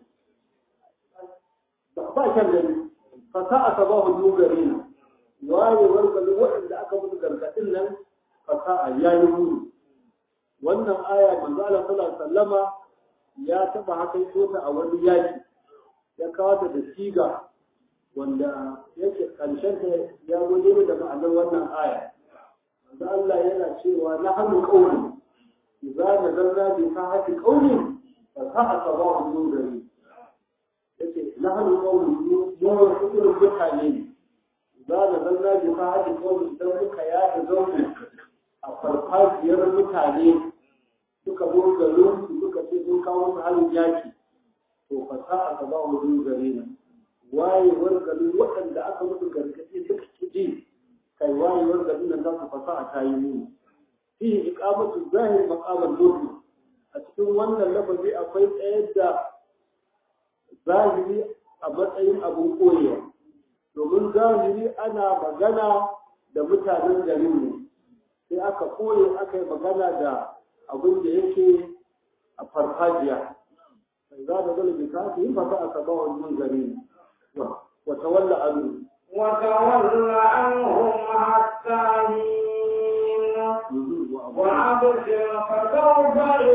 ba kyan gani fasa a sabahu dogare na wayewar gari waɗanda aka musu gargaɗin nan fasa a yayi muni wannan aya manzo Allah sallallahu alaihi wasallama ya taba haka ta a wani yaki ya kawo ta da siga wanda yake karshen ta ya gode da ma'anar wannan aya manzo Allah yana cewa na hannu qawli idza nazarna bi sahati qawli fa sa'a sabahu nurani yace na hannu qawli mu wasu irin mutane ne idza nazarna bi sahati qawli idan muka yada zaune a farfajiyar mutane suka zo garin su suka ce sun kawo su halin yaki to fasa a gaba wajen gare na wayewar garin waɗanda aka musu gargaɗi suka ci ji kai wayewar garin nan za su fasa a tayi mu fi iqamatu zahir maqamal mutu a cikin wannan lafazi akwai tsayar da zahiri a matsayin abun koyewa domin zahiri ana magana da mutanen garin ne sai aka koye aka yi magana da abin da yake a farfajiya sai za da zala bisa su yi fata aka ba wannan gari wata walla anu وتول عنهم حتى حين وأبصر فسوف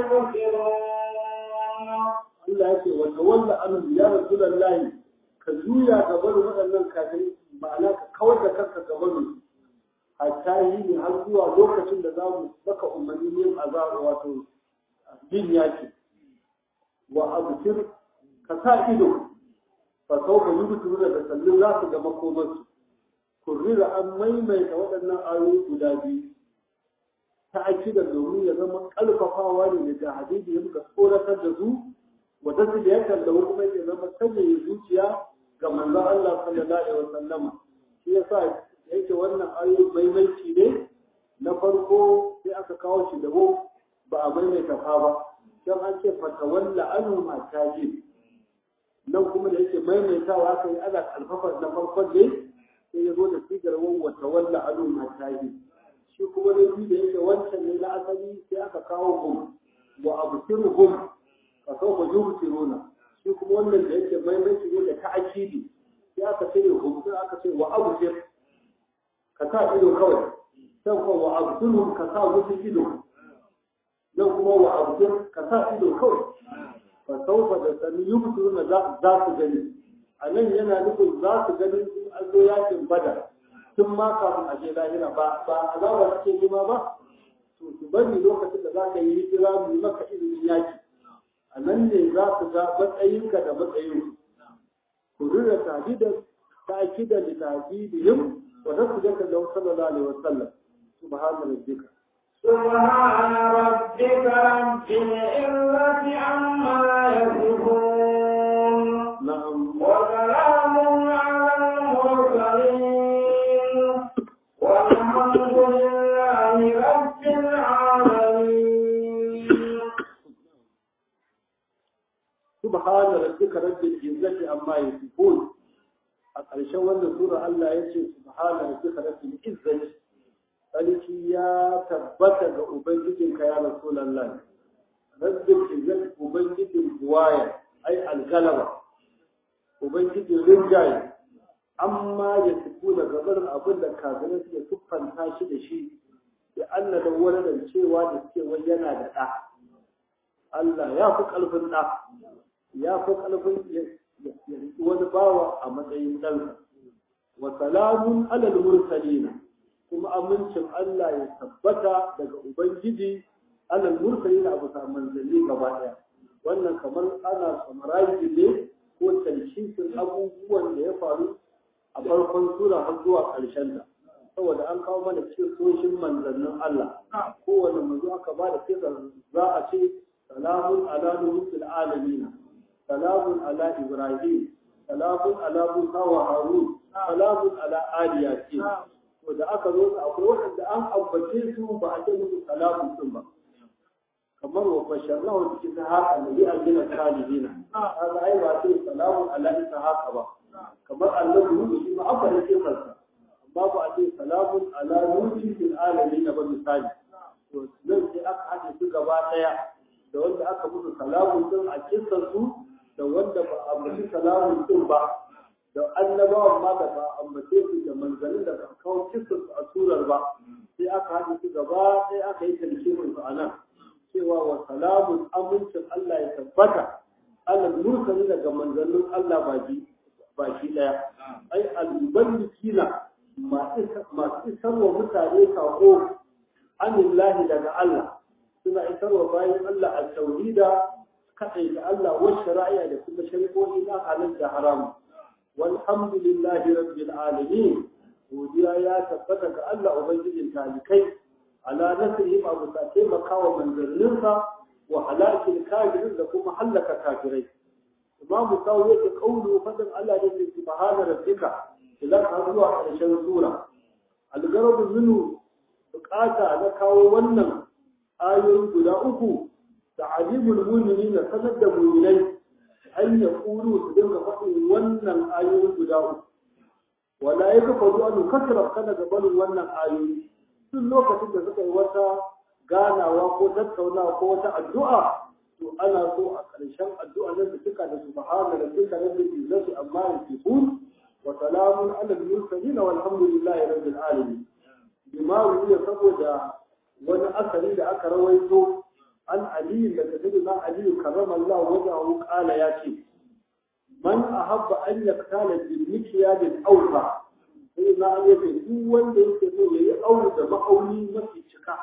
يبصرون Allah ya ce wata walla anu ya rasulullahi ka juya gaban waɗannan kafirai ma'ana ka kawar da kanka gaban hatta yi ne har zuwa lokacin da za mu saka umarni yin azaba wato yin yaki wa abukir ka sa ido fa sau ka yi mutu da sallin za su ga makomarsu kurrira an maimaita waɗannan ayoyi guda biyu ta akida domin ya zama ƙarfafawa ne da hadisi ya muka tsoratar da su wata su da ya kallawa kuma ya zama sanya zuciya ga manzon Allah sallallahu alaihi wasallama shi yasa yake wannan ayoyi maimaici ne na farko sai aka kawo shi dabo ba a maimaita fa ba don an ce fatawalla anu ma tajib nan kuma da yake maimaitawa aka yi ana kalfafa na farkon ne sai ya zo da sigar wa tawalla anu ma tajib shi kuma na biyu da yake wancan ne na asali sai aka kawo hum wa absiruhum fa sawfa yubsiruna shi kuma wannan da yake maimaici ne da ta'akidi sai aka ce hum sai aka ce wa absir ka sa ido kawai sai kuma wa abdulhum ka sa musu ido nan kuma wa abdul ka sa ido kawai fa saufa da sani yubduna za su gani a nan yana nufin za su gani in an zo yakin bada tun ma kafin a je lahira ba ba azaba suke nema ba to su bari lokacin da za ka yi hijira mu maka izinin yaki a nan ne za su ga matsayinka da matsayin ku rura tahdidan ta'kidan li tahdidihim وتسجد له صلى الله عليه وسلم سبحان ربك سبحان ربك رب العزة عما يصفون نعم وسلام على المرسلين والحمد لله رب العالمين سبحان ربك رب العزة عما يصفون a ƙarshen wannan sura Allah ya ce subhana rabbika rabbil izzati sarki ya tabbata ga ubangijinka ya rasulullah rabbil izzati ubangijin buwaya ai algalaba ubangijin rinjaye amma ya tuku da gabarin abin da kafirai suke tuffanta shi da shi da Allah da wani cewa da suke wai yana da ɗa Allah ya fi ƙarfin ɗa ya fi ƙarfin wani bawa a matsayin ɗansa wa salamun alal mursalina kuma amincin Allah ya tabbata daga ubangiji alal mursalina a bisa manzanni gaba ɗaya wannan kamar ana summarize ne ko talshisin abubuwan da ya faru a farkon sura har zuwa ƙarshen ta saboda an kawo mana kisoshin manzannin Allah kowane manzo aka ba da kisar za a ce salamun ala nuhul alamin salamun ala ibrahim salamun ala musa wa harun salamun ala ali yasin to da aka zo akwai wanda an ambace su ba a ce musu salamun din ba kamar wa basharnahu bi ishaqa nabi aljina salihina kaga ai ba ce salamun ala ishaqa ba kamar annabi Nuhu shi ma aka rike kansa amma ba a ce salamun ala nuhi fil alamin ba misali to nan sai aka haɗe su gaba ɗaya da wanda aka musu salamun din a kissan su da wanda ba a ambaci salamun din ba da annabawan ma da ba a ambace su da manzannin da ba a kawo kissan su a surar ba sai aka haɗe su gaba ɗaya aka yi talkimin su a nan cewa wa salamun amincin Allah ya tabbata alal mursali daga manzannin Allah baki baki daya ai almuballikina masu isarwa mutane kako anillahi daga Allah suna isarwa bayan Allah a tauhida kaɗai da Allah wa shari'a da kuma shari'o'i na halin da haramu walhamdulillahi rabbil alamin godiya ya tabbata ga Allah ubangijin talikai ala nasrihim abu ta taimaka wa manzanninsa wa halakil kafirin da kuma hallaka kafirai imam kawo yake kaulu fadin Allah da ke subhana rabbika ila ka zuwa ƙarshen sura algarabu minu bukata na kawo wannan ayoyi guda uku da alimul mu'minin na sanar da mu'minai an ya kulu su dinga faɗin wannan ayoyi guda uku wala ya kafa zuwa kasara kana gabanin wannan ayoyi duk lokacin da suka yi wata ganawa ko tattaunawa ko wata addu'a to ana so a ƙarshen addu'a nan da suka da subhana rabbika rabbil izzati amma yasifun wa salamun ala al-mursalin walhamdulillahi rabbil alamin bima wuya saboda wani asali da aka rawaito an ali da sayyidina ali karramallahu wajahu qala ya ce man ahabba an yaktala bil mikyal al-awfa sai na ya ce duk wanda yake so yayi aure da ma'auni mafi cika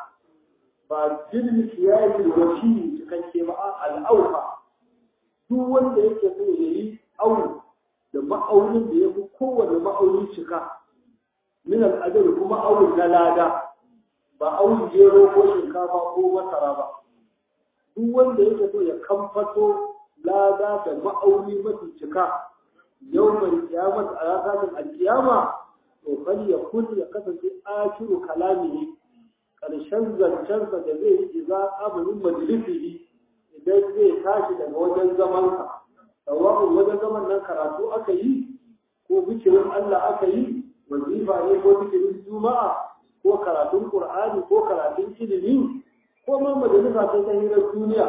ba jirgin kiyayi wasi cikakke ba al'auka duk wanda yake so ya yi aure da ma'aunin da ya fi kowane ma'aunin cika min al'adar kuma aure na lada ba aure gero ko shinkafa ko masara ba duk wanda yake so ya kamfato lada da ma'auni mafi cika yau mai kiyamata a ranar alkiyama to fal ya kun ya kasance akiru kalamihi ƙarshen zancensa da zai yi iza amurin majalisihi idan zai tashi daga wajen zamansa sawa'un wajen zaman nan karatu aka yi ko bikirin Allah aka yi wazifa ne ko bikirin juma'a ko karatun qur'ani ko karatun ilimi ko ma majalisa ta ta hirar duniya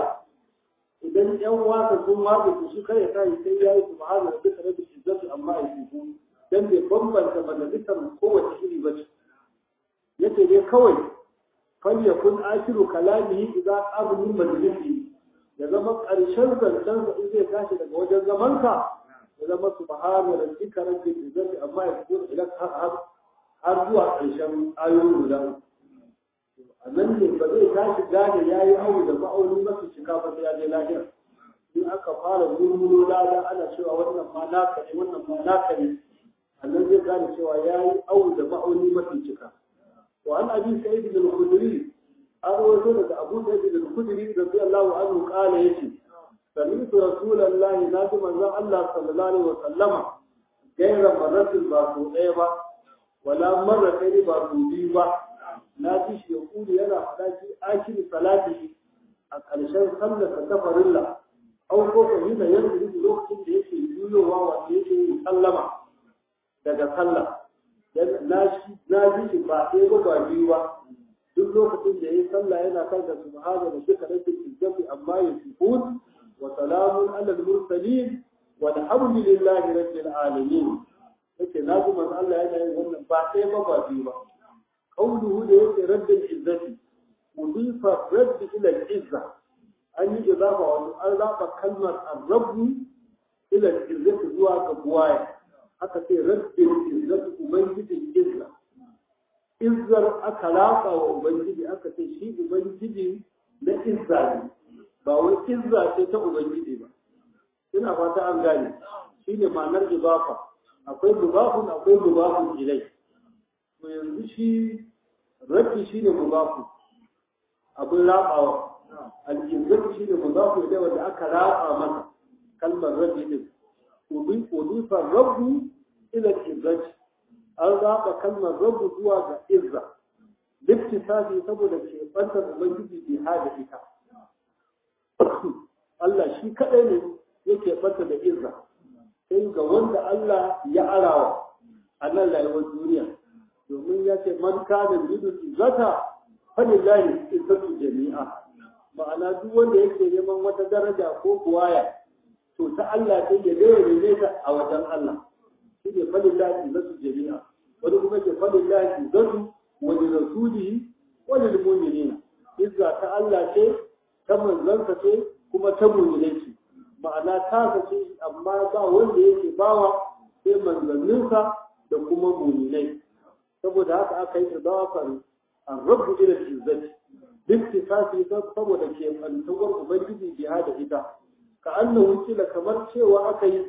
idan yan wasa sun watsa su shi kare ta yi sai ya yi subhana rabbika rabbil izzati amma yasifun dan bai bambanta majalisar kowace iri ba ce yace dai kawai falyakun akiru kalamihi idza qablu majlisi ya zama ƙarshen zancen sa in zai tashi daga wajen zamanka ya zama subhana rabbika rabbil izzati amma yasifun ila har zuwa ƙarshen ayoyin guda a nan ne ba zai tashi gane ya yi aure da ma'auni mafi cika ba sai ya je lahira in aka fara murmulo lada ana cewa wannan ma naka ne wannan ma naka ne a nan zai gane cewa ya yi aure da ma'auni mafi cika wa an abi sa'id bin al-khudri an rawaito daga abu sa'id bin al-khudri radiyallahu anhu qala yace sami'tu rasulullahi nabi manzon Allah sallallahu alaihi wa sallama gaira marratin ba so ɗaya ba wala marra kai ba so biyu ba na ji shi yaqulu yana faɗa shi akiri salati a ƙarshen sallar ta farilla au ko ko hina yanzu lokacin da yake juyowa wanda yake yin sallama daga sallah na ji shi ba ɗaya ba ba biyu ba duk lokacin da ya yi sallah yana kan da subhana da duka rabbil izzati amma yasifun wa salamun ala al-mursalin walhamdulillahi rabbil alamin yake na ji manzo Allah yana yin wannan ba ɗaya ba ba biyu ba قوله ده رب العزة مضيف الرب إلى العزة أن إضافة وأضاف كلمة الرب إلى العزة زوا كبواية حتى في رب العزة أبنجد العزة إزر أكلاقة وأبنجد أكتي شيء أبنجد لإزة ba wai izza ce ta ubangiji ba ina fata an gane shine ma'anar idafa akwai mubafun akwai mubafun ilai to yanzu shi rabbi shi ne mubafu abin rabawa al-izzatu shi ne mubafu ilai wanda aka raba masa kalmar rabbi din udifa rabbu ila al-izzati an raba kalmar rabbu zuwa ga izza liktisafi saboda ke bantar ubangiji bi hada ita Allah shi kadai ne yake banta da izza sai ga wanda Allah ya arawa a nan rayuwar duniya domin ya ce man kana yuridu izzata falillahi izzatu jami'a ma'ana duk wanda yake neman wata daraja ko buwaya to ta Allah sai ya daya ne ta a wajen Allah shi ne falillahi izzatu jami'a wani kuma ce falillahi izzatu wa li rasulihi wa lil mu'minina izza ta Allah ce ta manzansa ce kuma ta mu'minai ce ma'ana ta ce amma ba wanda yake bawa sai manzanninsa da kuma mu'minai saboda haka aka yi idafar ar-rabb ila al-izzati bittifaqi saboda ke fantuwar ubangiji biha da ita ka annahu kila kamar cewa aka yi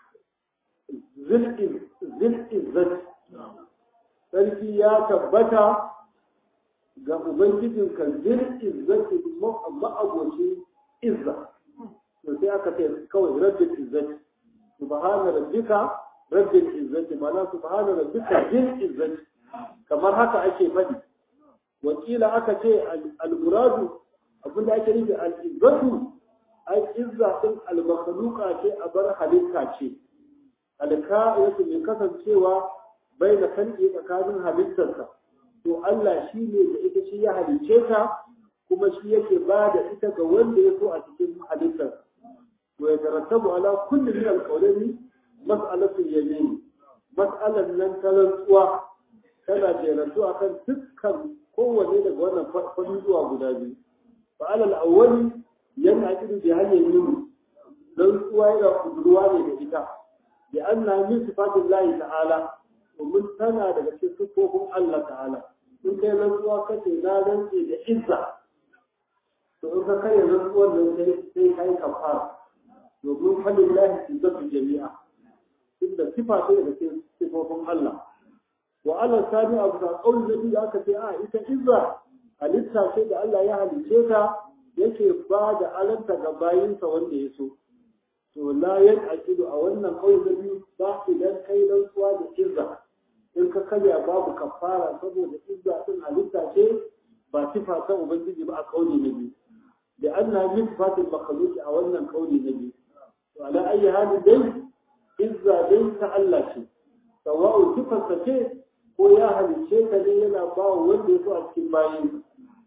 zil izzati sarki ya tabbata ga ubangijin kan zil izzati ma'abocin izza to sai aka ce kawai rabbil izzati subhana rabbika rabbil izzati ma'ana subhana rabbika zil izzati kamar haka ake faɗi wakila aka ce al-muradu abinda ake nufi al-izzatu ai izza din al-makhluqa ce a bar halitta ce al-ka'iyatu mai kasancewa bai da kanki tsakanin halittarsa to Allah shi ne da ita shi ya halicce ta kuma shi yake ba da ita ga wanda ya so a cikin halittarsa to ya tarattabu ala kulli min al-qawlaini mas'alatu yamin mas'alan nan ta rantsuwa tana jerantu akan dukkan kowanne daga wannan fanni zuwa guda biyu fa alal awwali yana kidu bi hanyar yin rantsuwa yana kudurwa ne da ita bi anna min sifatillahi ta'ala domin tana daga cikin sifofin Allah ta'ala in kai rantsuwa kace na rantse da izza to in ka kai rantsuwar nan sai sai kai kafara domin falillahi izzatu jami'a inda sifa ce daga cikin sifofin Allah wa ala sani abu da kauli da biyu aka ce a ita izza halitta ce da Allah ya halice ta yake ba da alanta ga bayinsa wanda ya so to la yan aqidu a wannan kauli da biyu ba idan kai rantsuwa da izza in ka karya babu kafara saboda izza din halitta ce ba sifa ta ubangiji ba a kauli na biyu da anna min sifatil makhluq a wannan kauli na biyu to ala ayi halin dai izza dai ta Allah ce sawa'u sifarsa ce ko ya halicce ka ne yana ba wa wanda ya so a cikin bayan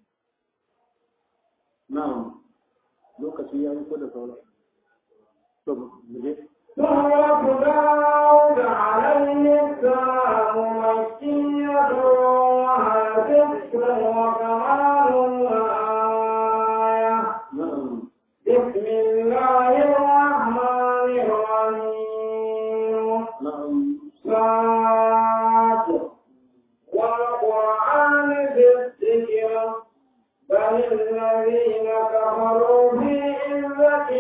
na'am lokaci ya yi ko da sauran to mu je سورة داود عليه السلام مكية وهي ذكر وكمال وآية na'am بسم الله الرحمن الرحيم na'am صاد والقرآن بالذكر بل الذين كفروا في عزة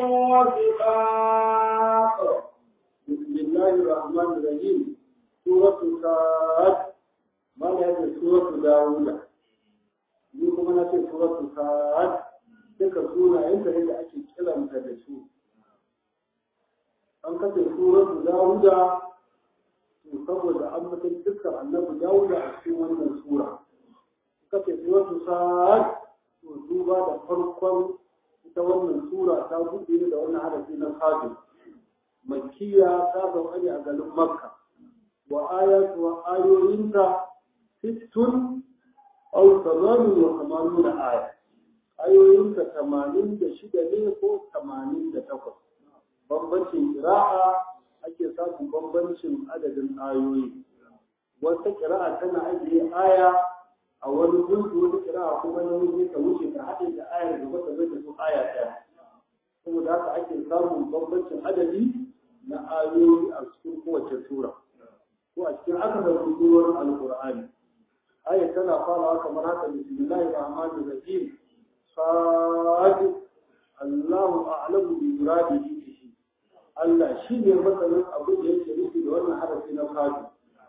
وشقاق بسم الله الرحمن الرحيم سورة سعد ما هذه سورة داوود ni kuma na ce suratu sa'ad duka sunayen da yadda ake kiranta da su an kace suratu dawuda to saboda an mutum dukkan annabi dawuda a cikin wannan sura kace suratu sa'ad to duba da farkon ita wannan sura ta buɗe da wannan harafi na sadu makkiya ta sauka ne a garin makka wa ayatu wa ayoyinta sittun aw tamanin wa tamanin da aya ayoyinta tamanin da shida ne ko tamanin da takwas bambancin kira'a ake samun bambancin adadin ayoyi wata kira'a tana ajiye aya a wani gungu wata kira'a kuma na wuce ta wuce ta haɗe da ayar da wata zai da su aya ɗaya saboda haka ake samun bambancin adadi na ayoyi a cikin kowace sura ko a cikin akasarin surorin alkur'ani aya tana farawa kamar haka bismillahir rahmanir rahim sad Allahu a'lamu bi muradihi bihi Allah shi ne masanin abin da yake nufi da da wannan harafi na fadi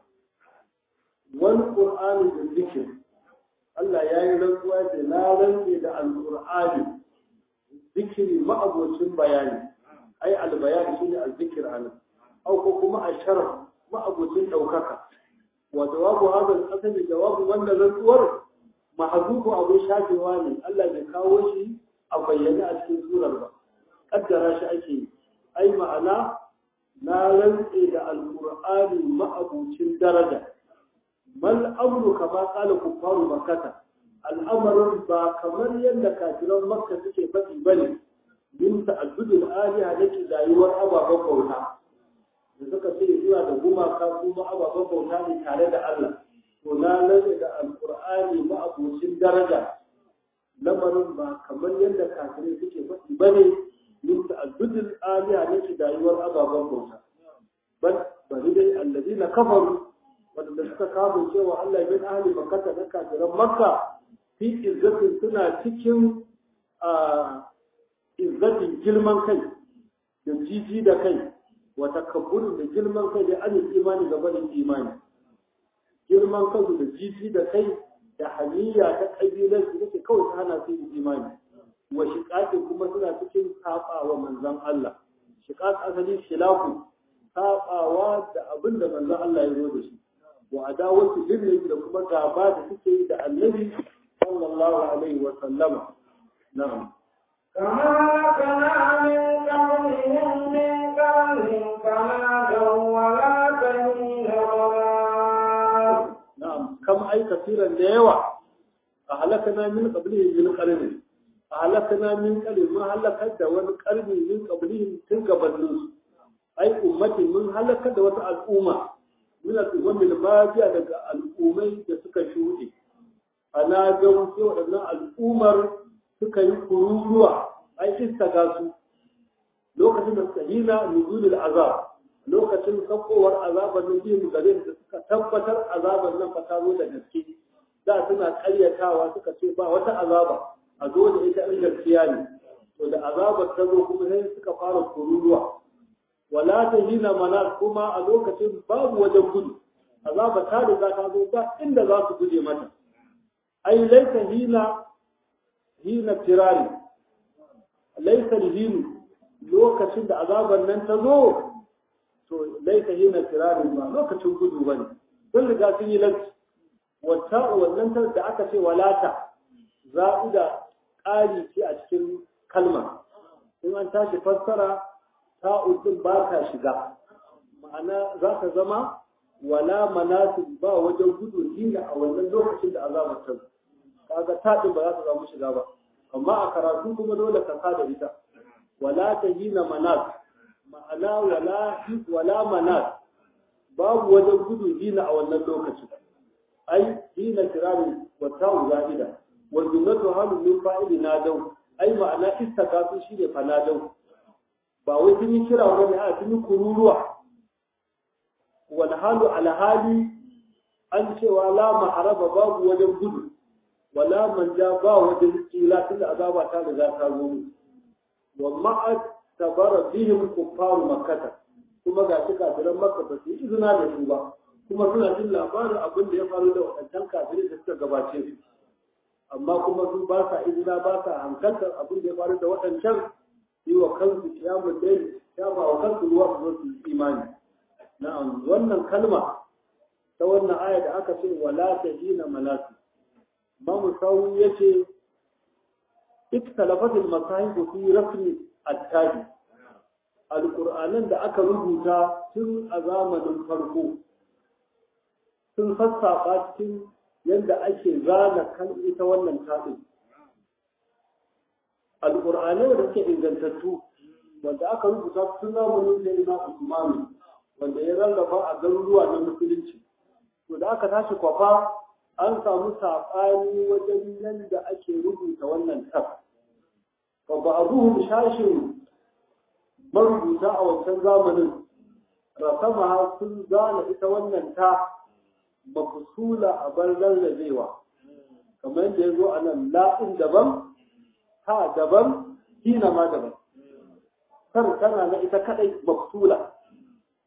wani qur'ani da zikir Allah ya yi rantsuwa da na rantse da alqur'ani zikiri ma'abocin bayani ai albayani shine azzikir anan au ko kuma asharaf ma'abocin daukaka wa jawabu hadha al-asali jawabu wannan rantsuwar mahzufu abu shafewa ne Allah bai kawo shi a bayyane a cikin surar ba kaddara shi ake yi ai ma'ana na rantse da alqur'ani ma'abocin daraja mal amru kama qala kuffaru makkah al'amarin ba kamar yadda kafiran makka suke faɗi bane min ta'addudul aliha da ke rayuwar ababen bauta da suka ce zuwa da gumaka kuma ababen bauta ne tare da Allah to na rage da alqur'ani ma'abocin daraja lamarin ba kamar yadda kafirai suke faɗi bane min ta'addudul aliha da ke rayuwar ababen bauta bal bari dai alladina kafaru wanda suka kawo cewa Allah bin ahli makkah da kafiran makka fi izzatin suna cikin izzatin girman kai da jiji da kai wa takabburin da girman kai da an imani ga barin imani girman kansu da jiji da kai da haniya ta kabilar su take kawai ta hana su yin imani wa shiqaqi kuma suna cikin sabawa manzon Allah shiqaq asali shilaku sabawa da abin da manzon Allah ya zo da shi wa adawatu lillahi da kuma gaba da suke yi da annabi sallallahu alaihi wa sallama na'am كما لكنا من قبلهم من قبل فنادوا ولا تهين ولا na'am kam ai kafiran da yawa a halakana min qablihi min qarni a halakana min qarni mun halakar da wani qarni min qablihi tun gabanin su ai ummati mun halakar da wata al'umma min al'ummi al-madiya daga al'ummai da suka shuɗe ana ga sai waɗannan al'ummar suka yi kururuwa ai istaga su lokacin da suka hina nuzulul azab lokacin sakowar azabar nan biyu gare da suka tabbatar azabar nan fa ta zo da gaske da suna karyatawa suka ce ba wata azaba a zo da ita in gaskiya ne to da azabar ta zo kuma sai suka fara kururuwa wala ta hina mana kuma a lokacin babu wajen gudu azaba ta riga ta zo ba inda za su guje mata ai laisa hina hina tirari laisa hinu lokacin da azabar nan ta zo to laisa hina tirari ba lokacin gudu bane sun riga sun yi lanci wata wannan ta da aka ce walata za'ida ƙari ce a cikin kalma in an tashi fassara ta'udin ba ka shiga ma'ana za ka zama wala manasib ba wajen gudu hina a wannan lokacin da azabar ta zo kaga taɗin ba za ta samu shiga ba amma a karatu kuma dole ka da ita wala ta hina manas ma'ana wala wala manas babu wajen gudu hina a wannan lokacin ai hina kirari wa ta'u za'ida wa jumlatu halu min fa'ili nadau ai ma'ana istakasu shine fa nadau ba wai sun yi kira wani a sun yi kururuwa wal halu ala hali an cewa la maharaba babu wajen gudu wala manja ba wajen tsila tunda azaba ta riga ta zo mu wa ma'at tabara bihim kuffaru makkata kuma ga shi kafiran makka ba su yi izina da su ba kuma suna jin labarin abin da ya faru da waɗancan kafirai da suka gabace su amma kuma su ba sa izina ba sa hankaltar abin da ya faru da waɗancan yi wa kansu kiyamun dai kyama wa kansu ruwa su zo su yi imani na'am wannan kalma ta wannan aya da aka ce wala tahina malatu Mamu Sawu ya ce, Iktalafatul masahibu fi rafni attabi. Alƙur'anan da aka rubuta tun a zamanin farko sun sassafa cikin yadda ake zana kan ita wannan taɗin. Alƙur'anai da suke ingantattu wanda aka rubuta tun zamanin da ina Usmanu wanda ya rarraba a garuruwa na musulunci. To da aka tashi kwafa an samu saɓani wajen yadda ake rubuta wannan tab. Ba ba a ruhun shashin marubuta a wancan zamanin, rasama sun zana ita wannan ta mafusula a bar rarrabewa. Kamar yadda ya zo a nan la'in daban, ta daban, hina ma daban. Kar tana na ita kaɗai mafusula.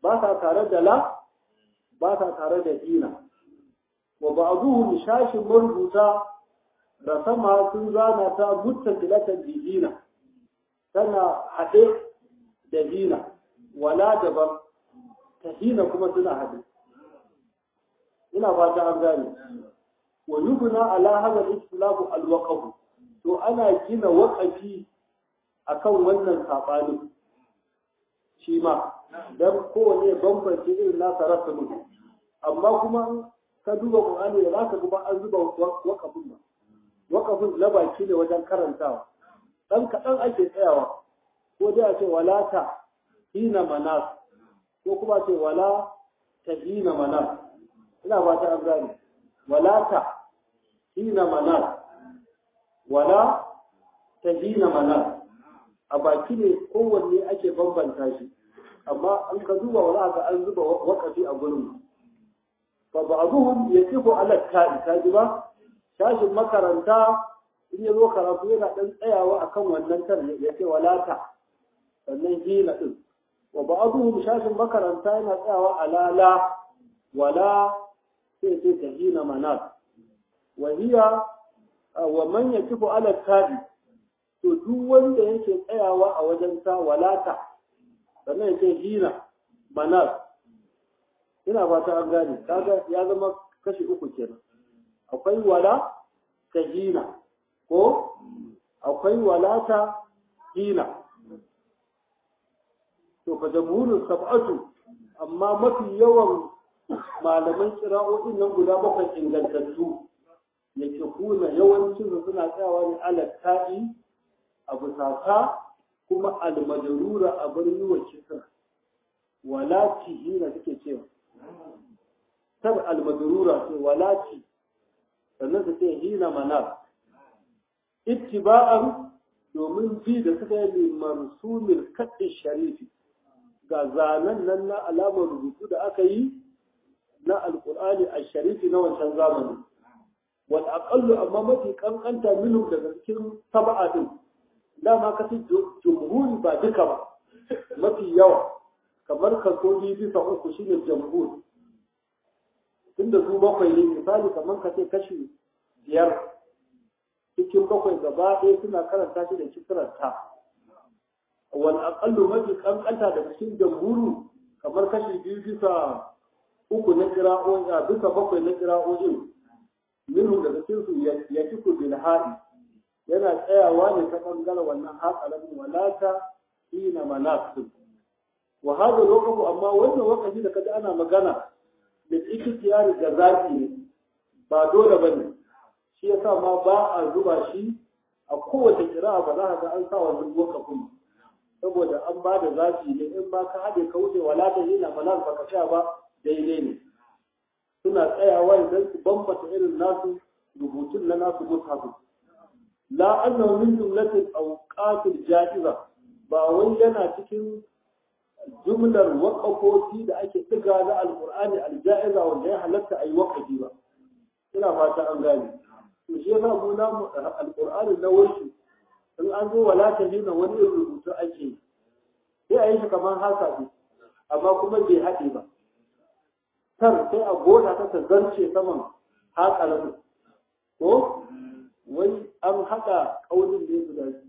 ba sa tare da la ba sa tare da hina wa ba'duhum shashin marubuta rasama sun zana ta muttasilatan bi hina tana haɗe da hina wala daban ta hina kuma suna haɗe ina fata an gane wa yubna ala hadha al-istilahu al-waqf to ana gina waqafi akan wannan sabanin shi ma dan kowane bambance irin nasa rasulun amma kuma ka duba qur'ani da zaka ga an zuba waqafin ba waqafin na baki ne wajen karantawa dan kadan ake tsayawa ko dai a ce walata hina manas ko kuma ce wala tahina manas ina ba ta an gane walata hina manas wala tahina manas a baki ne kowanne ake bambanta shi amma an ka duba wala ga an zuba wakafi a gurin fa ba'dhum yaqifu ala ta'i kaji ba shashin makaranta in ya zo karatu yana dan tsayawa akan wannan tar ya ce walata sannan hina din wa ba'dhum shashin makaranta yana tsayawa ala la wala sai sai tahina manas wa hiya wa man yaqifu ala ta'i to duk wanda yake tsayawa a wajen ta walata sannan yake hina manas ina fata an gane kaga ya zama kashi uku kenan akwai wala ta hina ko akwai walata hina to fa jamhurul sab'atu amma mafi yawan malaman kira'o'in nan guda bakwai ingantattu yake kuna yawancin suna tsayawa ne ala ta'i abu saka kuma almajarura a bar yi wa kisra walati hina suke cewa tar almajarura ce walati sannan su ce hina manar ittiba'an domin bi da suka yi liman sumin kaɗin sharifi ga zanen nan na alamar rubutu da aka yi na alƙur'ani a sharifi na wancan zamani wal aqallu amma mafi kankanta minhum daga cikin saba'a din dama ka ci jumhuri ba duka ba mafi yawa kamar kaso biyu bisa uku shine jamhur tunda su bakwai ne misali kamar ka ce kashi biyar cikin bakwai gaba ɗaya suna karanta shi da kisrar ta wal aqallu mafi kankanta daga cikin jamhuru kamar kashi biyu bisa uku na kira'o'i a bisa bakwai na kira'o'in minhu daga cikin su ya ci ku bil ha'i yana tsayawa ne ta ɓangaren wannan hatsarin walata ina manasu wa hada lokaci amma wannan wakafi da kaji ana magana da ikhtiyari da zaki ne ba dole bane shi yasa ma ba a zuba shi a kowace kira'a ba za ka ga an sa wannan wakafin saboda an ba da zaki ne in ba ka haɗe ka wuce walata ina manasu ba ka sha ba daidai ne suna tsayawa idan su bambata irin nasu rubutun na nasu mushafin la annahu min jumlatil awqatil ja'iza ba wai yana cikin jumlar waqafofi da ake diga na alqur'ani alja'iza wanda ya halatta ayi waqafi ba ina fata an gane to shi yasa mu na alqur'ani na wai in an zo wala ta nuna wani rubutu ake sai a yi shi kamar haka ne amma kuma bai haɗe ba tar sai a goda ta ta zarce saman haƙa ko wai an haɗa ƙaunin ne guda biyu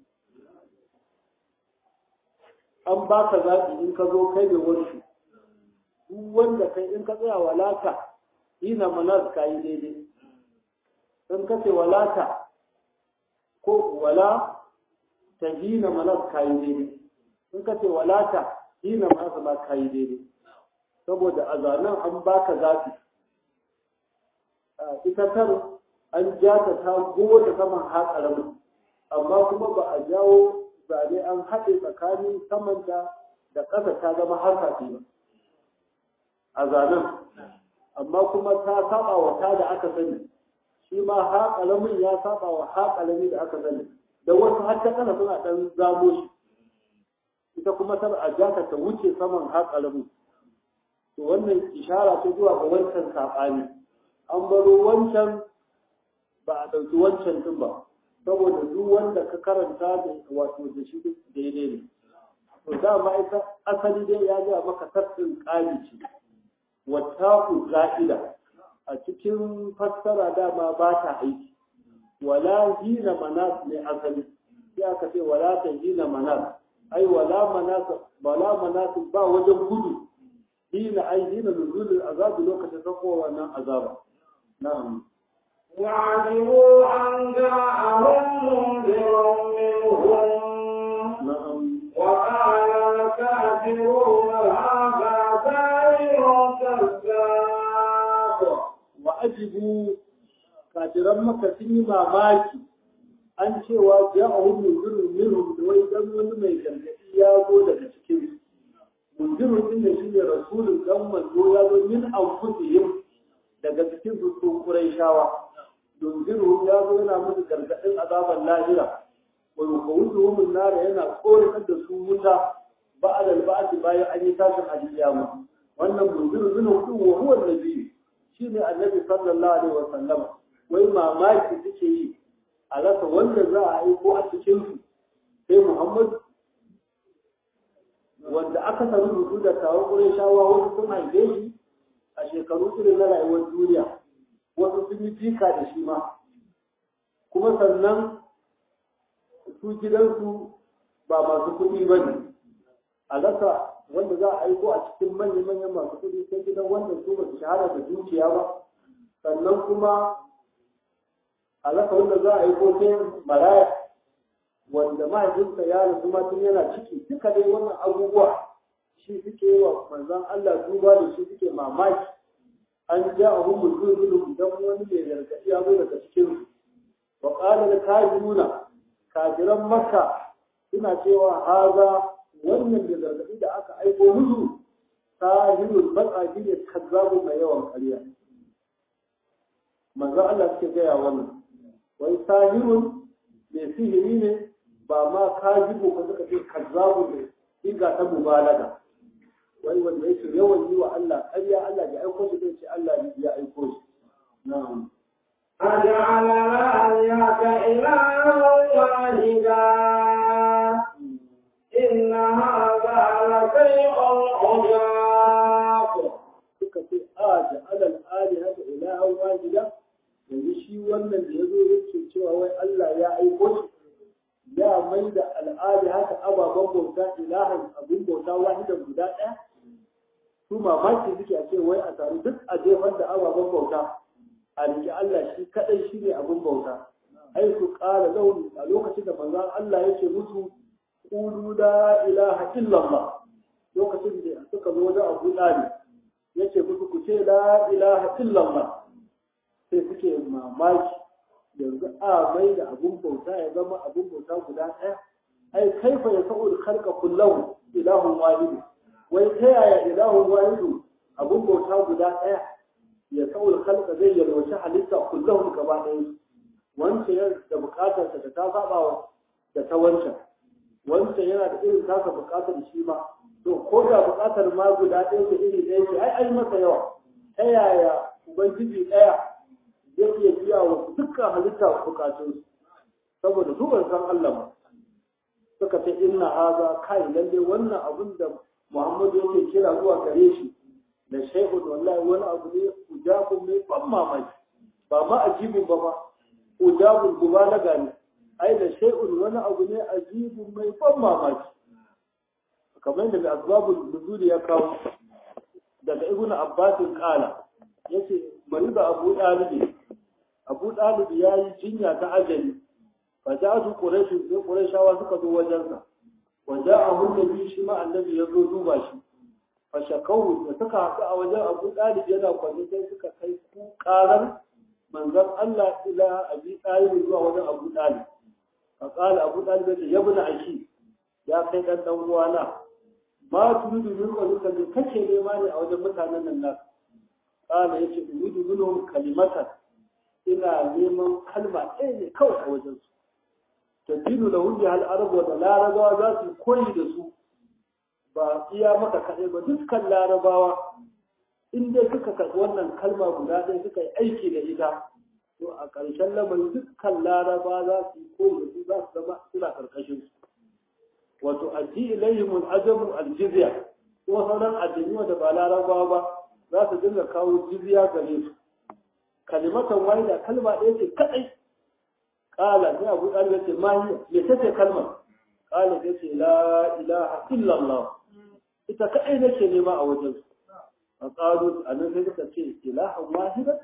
an ba ka zaɓi in ka zo kai mai warshi duk wanda kai in ka tsaya walata hina manas ka yi daidai in ka ce walata ko wala ta hina manas ka yi daidai in ka ce walata hina manas ma ka yi daidai saboda a zanen an ba ka zaɓi ita tar an ja ta ta goda saman haƙaramin amma kuma ba a jawo zane an haɗe tsakanin samanta da ƙasa ta zama harkafi ba a zanen amma kuma ta saba wa ta da aka sani shi ma haƙaramin ya saba wa haƙarami da aka sani da wasu har ta kana suna ɗan zamo shi ita kuma tana a jaka ta wuce saman haƙaramin to wannan ishara ce zuwa ga wancan saɓani an baro wancan ba a ɗauki wancan ɗin ba saboda duk wanda ka karanta da wato da shi daidai ne to dama ita asali dai ya ga maka tafsirin ƙari ce wata ku za'ida a cikin fassara dama ba ta aiki wala hina manas ne asali sai aka ce wala ta hina manas ai wala manas wala manas ba wajen gudu hina ai hina nuzulul azab lokacin sako wannan azaba na'am وعجبوا أن جاءهم منذر منهم na'am وقال الكافرون هذا ساحر كذاب wa ajibu kafiran maka sun yi mamaki an cewa ja a hun munzirin minhum da wai dan wani mai gargaɗi ya zo daga cikin munzirin din da shi ne rasulun dan manzo ya zo min anfusihim daga cikin su su shawa munzirin ya zo yana musu gargaɗin azaban lahira wa yukawuzuhum an-nar yana tsoratar da su wuta ba'da al-ba'th bayan an yi tashin al-qiyama wannan munzirin minhum wa huwa an-nabiy shi ne annabi sallallahu alaihi wasallam wai mamaki suke yi a rasa wanda za a aiko a cikin su sai Muhammad wanda aka sami rubutu da tawo gurin shawa wasu sun haife shi a shekaru irin na rayuwar duniya wasu sun yi jika da shi ma kuma sannan su gidansu ba masu kuɗi ba ne a rasa wanda za a aiko a cikin manya-manyan masu kuɗi sai gidan wanda su ba su shahara da dukiya ba sannan kuma a rasa wanda za a aiko sai maraya wanda mahaifinsa ya rasu ma tun yana ciki duka dai wannan abubuwa shi suke wa manzon Allah duba da shi suke mamaki an ja a hun mutum dan wani mai gargaɗi ya zo daga cikin su wa qala al kafiruna kafiran makka suna cewa haza wannan da gargaɗi da aka aiko musu sahirul matsaji ne kazzabu mai yawan ƙarya manzo Allah suke gaya wannan wai sahirun mai sihiri ne ba ma kajibu ko suka ce kazzabu ne siga ta mubalaga wai wanda yake yawan yi wa Allah ƙarya Allah ya aiko shi zai ce Allah ya aiko shi na'am أجعل الآلهة إلها واحدا إن هذا لشيء عجاب suka ce a da alal ali haka ilahan wahida yanzu shi wannan da ya zo yake cewa wai Allah ya aiko shi ya mai da al'adi haka ababen bauta ilahan abin bauta wahidan guda ɗaya su mamaki suke a ce wai a taru duk a jefar da ababen bauta a riƙe Allah shi kaɗai shi ne abin bauta ai su ƙara launi a lokacin da manzon Allah yake musu qulu la ilaha illallah lokacin da suka zo da Abu Talib yace musu ku ce la ilaha illallah sai suke mamaki yanzu a mai da abun bauta ya zama abun bauta guda ɗaya ai kaifa ya sa'ul khalqa kullahu ilahun wahidu wai ta yaya ilahun wahidu abun bauta guda ɗaya ya sa'ul khalqa zai yalwaci halitta kullahu gaba ɗaya wancan yana da buƙatar ta ta saba da ta wancan wancan yana da irin tasa buƙatar shi ma to ko da buƙatar ma guda ɗaya ce iri ɗaya ce ai ai masa yawa ta yaya ubangiji ɗaya zai iya biya wa dukkan halitta buƙatun saboda su ban san Allah ba suka ce inna haza kai lalle wannan abin da Muhammadu yake kira zuwa gare shi da shaykhun wallahi wani abu ne ujabun mai ban mamaki ba ma ajibun ba ma ujabun mubalaga ne ai da shay'un wani abu ne ajibun mai ban mamaki kamar da asbabul nuzul ya kawo daga ibn abbas kala yace bari da abu dalib abu dalib yayi jinya ta ajali fa ja'atu quraish sai quraishawa suka zo wajensa wa ja'ahu nabi shi ma annabi ya zo duba shi fa shakawu da suka haɗu a wajen abu dalib yana kwanne sai suka kai ku karar manzon Allah ila abi talib zuwa wajen abu dalib fa qala abu dalib ya ibn aki ya kai dan dan uwana ma turidu min qalika bi kace nema ne a wajen mutanen nan nan kana yace turidu minhum kalimatan ina neman kalma ɗaya ne kawai a wajen su tadilu lahu bi hal arab wa larabawa za su koyi da su ba iya maka kaɗai ba dukkan larabawa in dai suka karɓi wannan kalma guda ɗaya suka yi aiki da ita to a ƙarshen lamarin dukkan larabawa za su yi koyi da su za su zama suna ƙarƙashin su wato addi ilayhim al-ajab al-jizya ko sauran addini wanda ba larabawa ba za su dinga kawo jizya gare su kalimatan wahida kalma ɗaya ce kadai qala sai abu dalib ce ma hiya me tace kalmar qala sai ce la ilaha illa allah ita kadai nake nema a wajen su a qalu anan sai suka ce ilahan wahida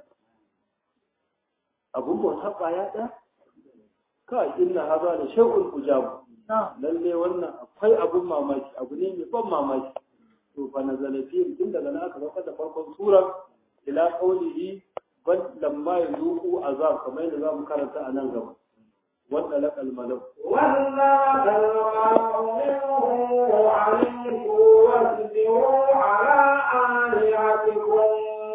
abun bauta kwaya ɗaya ka inna haza da shay'un ujab lalle wannan akwai abun mamaki abu ne mai ban mamaki to fa nazala fi tun daga nan aka zaka da farkon surar ila qawlihi bal lamma yuqu azab kamar yadda zamu karanta a nan gaba wanda laqal malak وَلَا تَلْقَوْا مِنْهُ وَعَلِمْكُوا وَاسْبِرُوا عَلَىٰ آلِهَتِكُمْ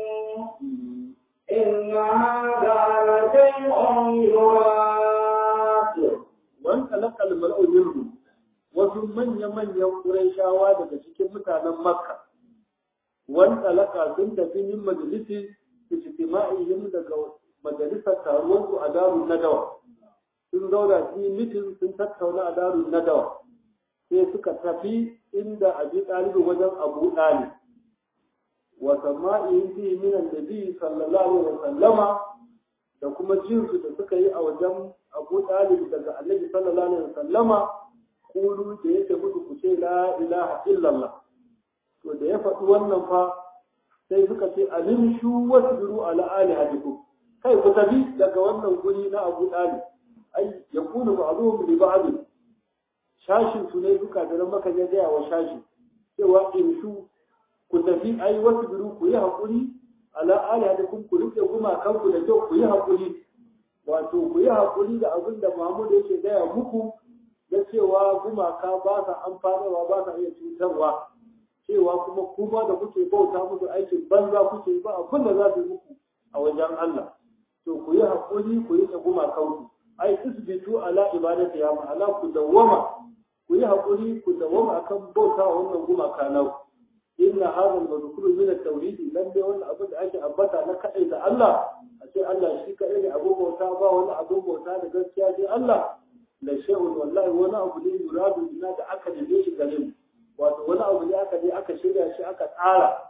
إِنَّ هَٰذَا لَشَيْءٌ يُرَادُ wanda laqal malak minhu wasu manya-manyan Qurayshawa daga cikin mutanen Makka wanda laka sun tafi min majalisi ijtima'ihim daga majalisar taruwar su a darun nadawa sun zauna su yi mitin sun tattauna a darun nadawa sai suka tafi inda abi ɗalibi wajen abu ɗali wa sama'ihim fi min annabi sallallahu alaihi wa sallama da kuma jinsu da suka yi a wajen abu ɗalib daga annabi sallallahu alaihi wa sallama kulu da yake musu ku ce la ilaha illallah to da ya faɗi wannan fa sai suka ce alimshu wasbiru ala alihatikum kai ku tafi daga wannan guri na Abu Talib ai yakunu ba'dhum li ba'd shashin su ne suka da maka ya gaya wa shashi cewa imshu ku tafi ai wasbiru ku yi hakuri ala alihatikum ku rike guma kanku da kyau ku yi hakuri wato ku yi hakuri da abin da Muhammad yake gaya muku da cewa gumaka ba sa amfanarwa ba sa iya cutarwa cewa kuma kuma da kuke bauta musu aikin banza kuke ba abin da za su yi muku a wajen Allah to ku yi haƙuri ku yi ta gumakan ku ai isbitu ala ibadati ya ma'ana ku dawwama ku yi haƙuri ku dawwama akan bauta wa wannan gumaka nau inna hadha al-madhkuru min at-tawhid lan dai wannan abin da ake ambata na kadai da Allah a ce Allah shi kadai ne abin bauta ba wani abin bauta da gaskiya sai Allah la shay'un wallahi wani abu ne yuradu ina da aka dade shi gare mu wato wani abu ne aka je aka shirya shi aka tsara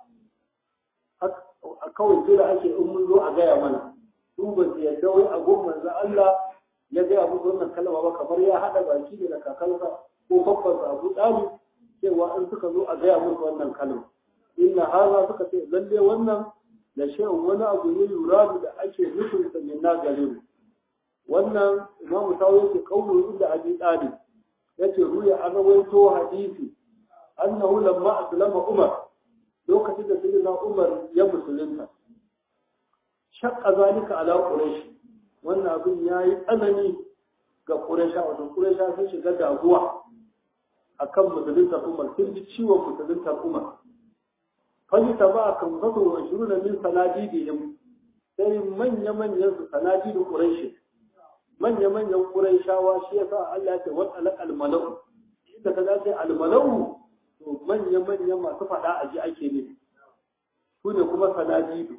a kawai jira ake in mun zo a gaya mana su ba su yadda wai a gun manzo Allah ya gaya musu wannan kalma ba kamar ya hada baki ne da kakansa ko babbansa Abu Talib cewa in suka zo a gaya musu wannan kalma inna haza suka ce lalle wannan da shay'un wani abu ne yuradu da ake nufin sa min na gare mu wannan imamu tawo yake kaulu inda abi talib yace ruya an rawaito hadisi annahu lamma aslama umar lokacin da sayyidina umar ya musulunta shaqqa zalika ala quraish wannan abin yayi tsanani ga quraisha wato quraisha sun shiga damuwa akan musulunta umar sun ji ciwon musulunta umar fani ta ba kan zato wa shiruna min sanadidihim sai manya-manyan su sanadidu quraish manya-manyan ƙuraishawa shi ya sa Allah ya ce wata alaƙal malau inda ka zace almalau to manya-manyan masu faɗa a ji ake ne su ne kuma sanadidu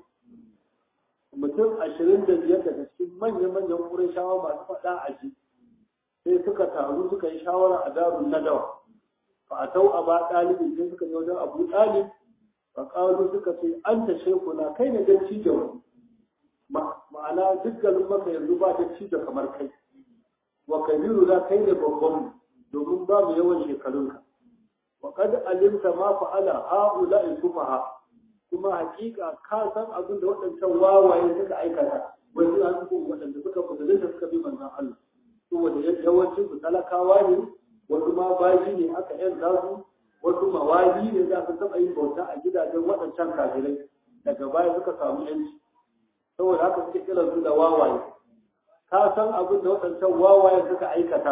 mutum ashirin da biyar daga cikin manya-manyan ƙuraishawa masu faɗa a ji sai suka taru suka yi shawara a darun nadawa fa a tau a ba ɗalibin sai suka yi wajen abu ɗalib fa ƙalu suka ce an ta shekuna kai ne don cijon ma'ana duk garin maka yanzu ba da ci da kamar kai wa kabiru za kai ne babban domin ba mu yawan shekarunka wa kad alimta ma fa'ala haula in sufaha kuma hakika ka san abin da waɗancan wawaye suka aikata wani an su waɗanda suka musulunta suka bi manzon Allah saboda yawancin su talakawa ne wasu ma bayi ne aka yanka su wasu mawali ne za su taɓa yin bauta a gidajen waɗancan kafirai daga baya suka samu yanci saboda haka suke kiran su da wawaye ka san abin da waɗancan wawaye suka aikata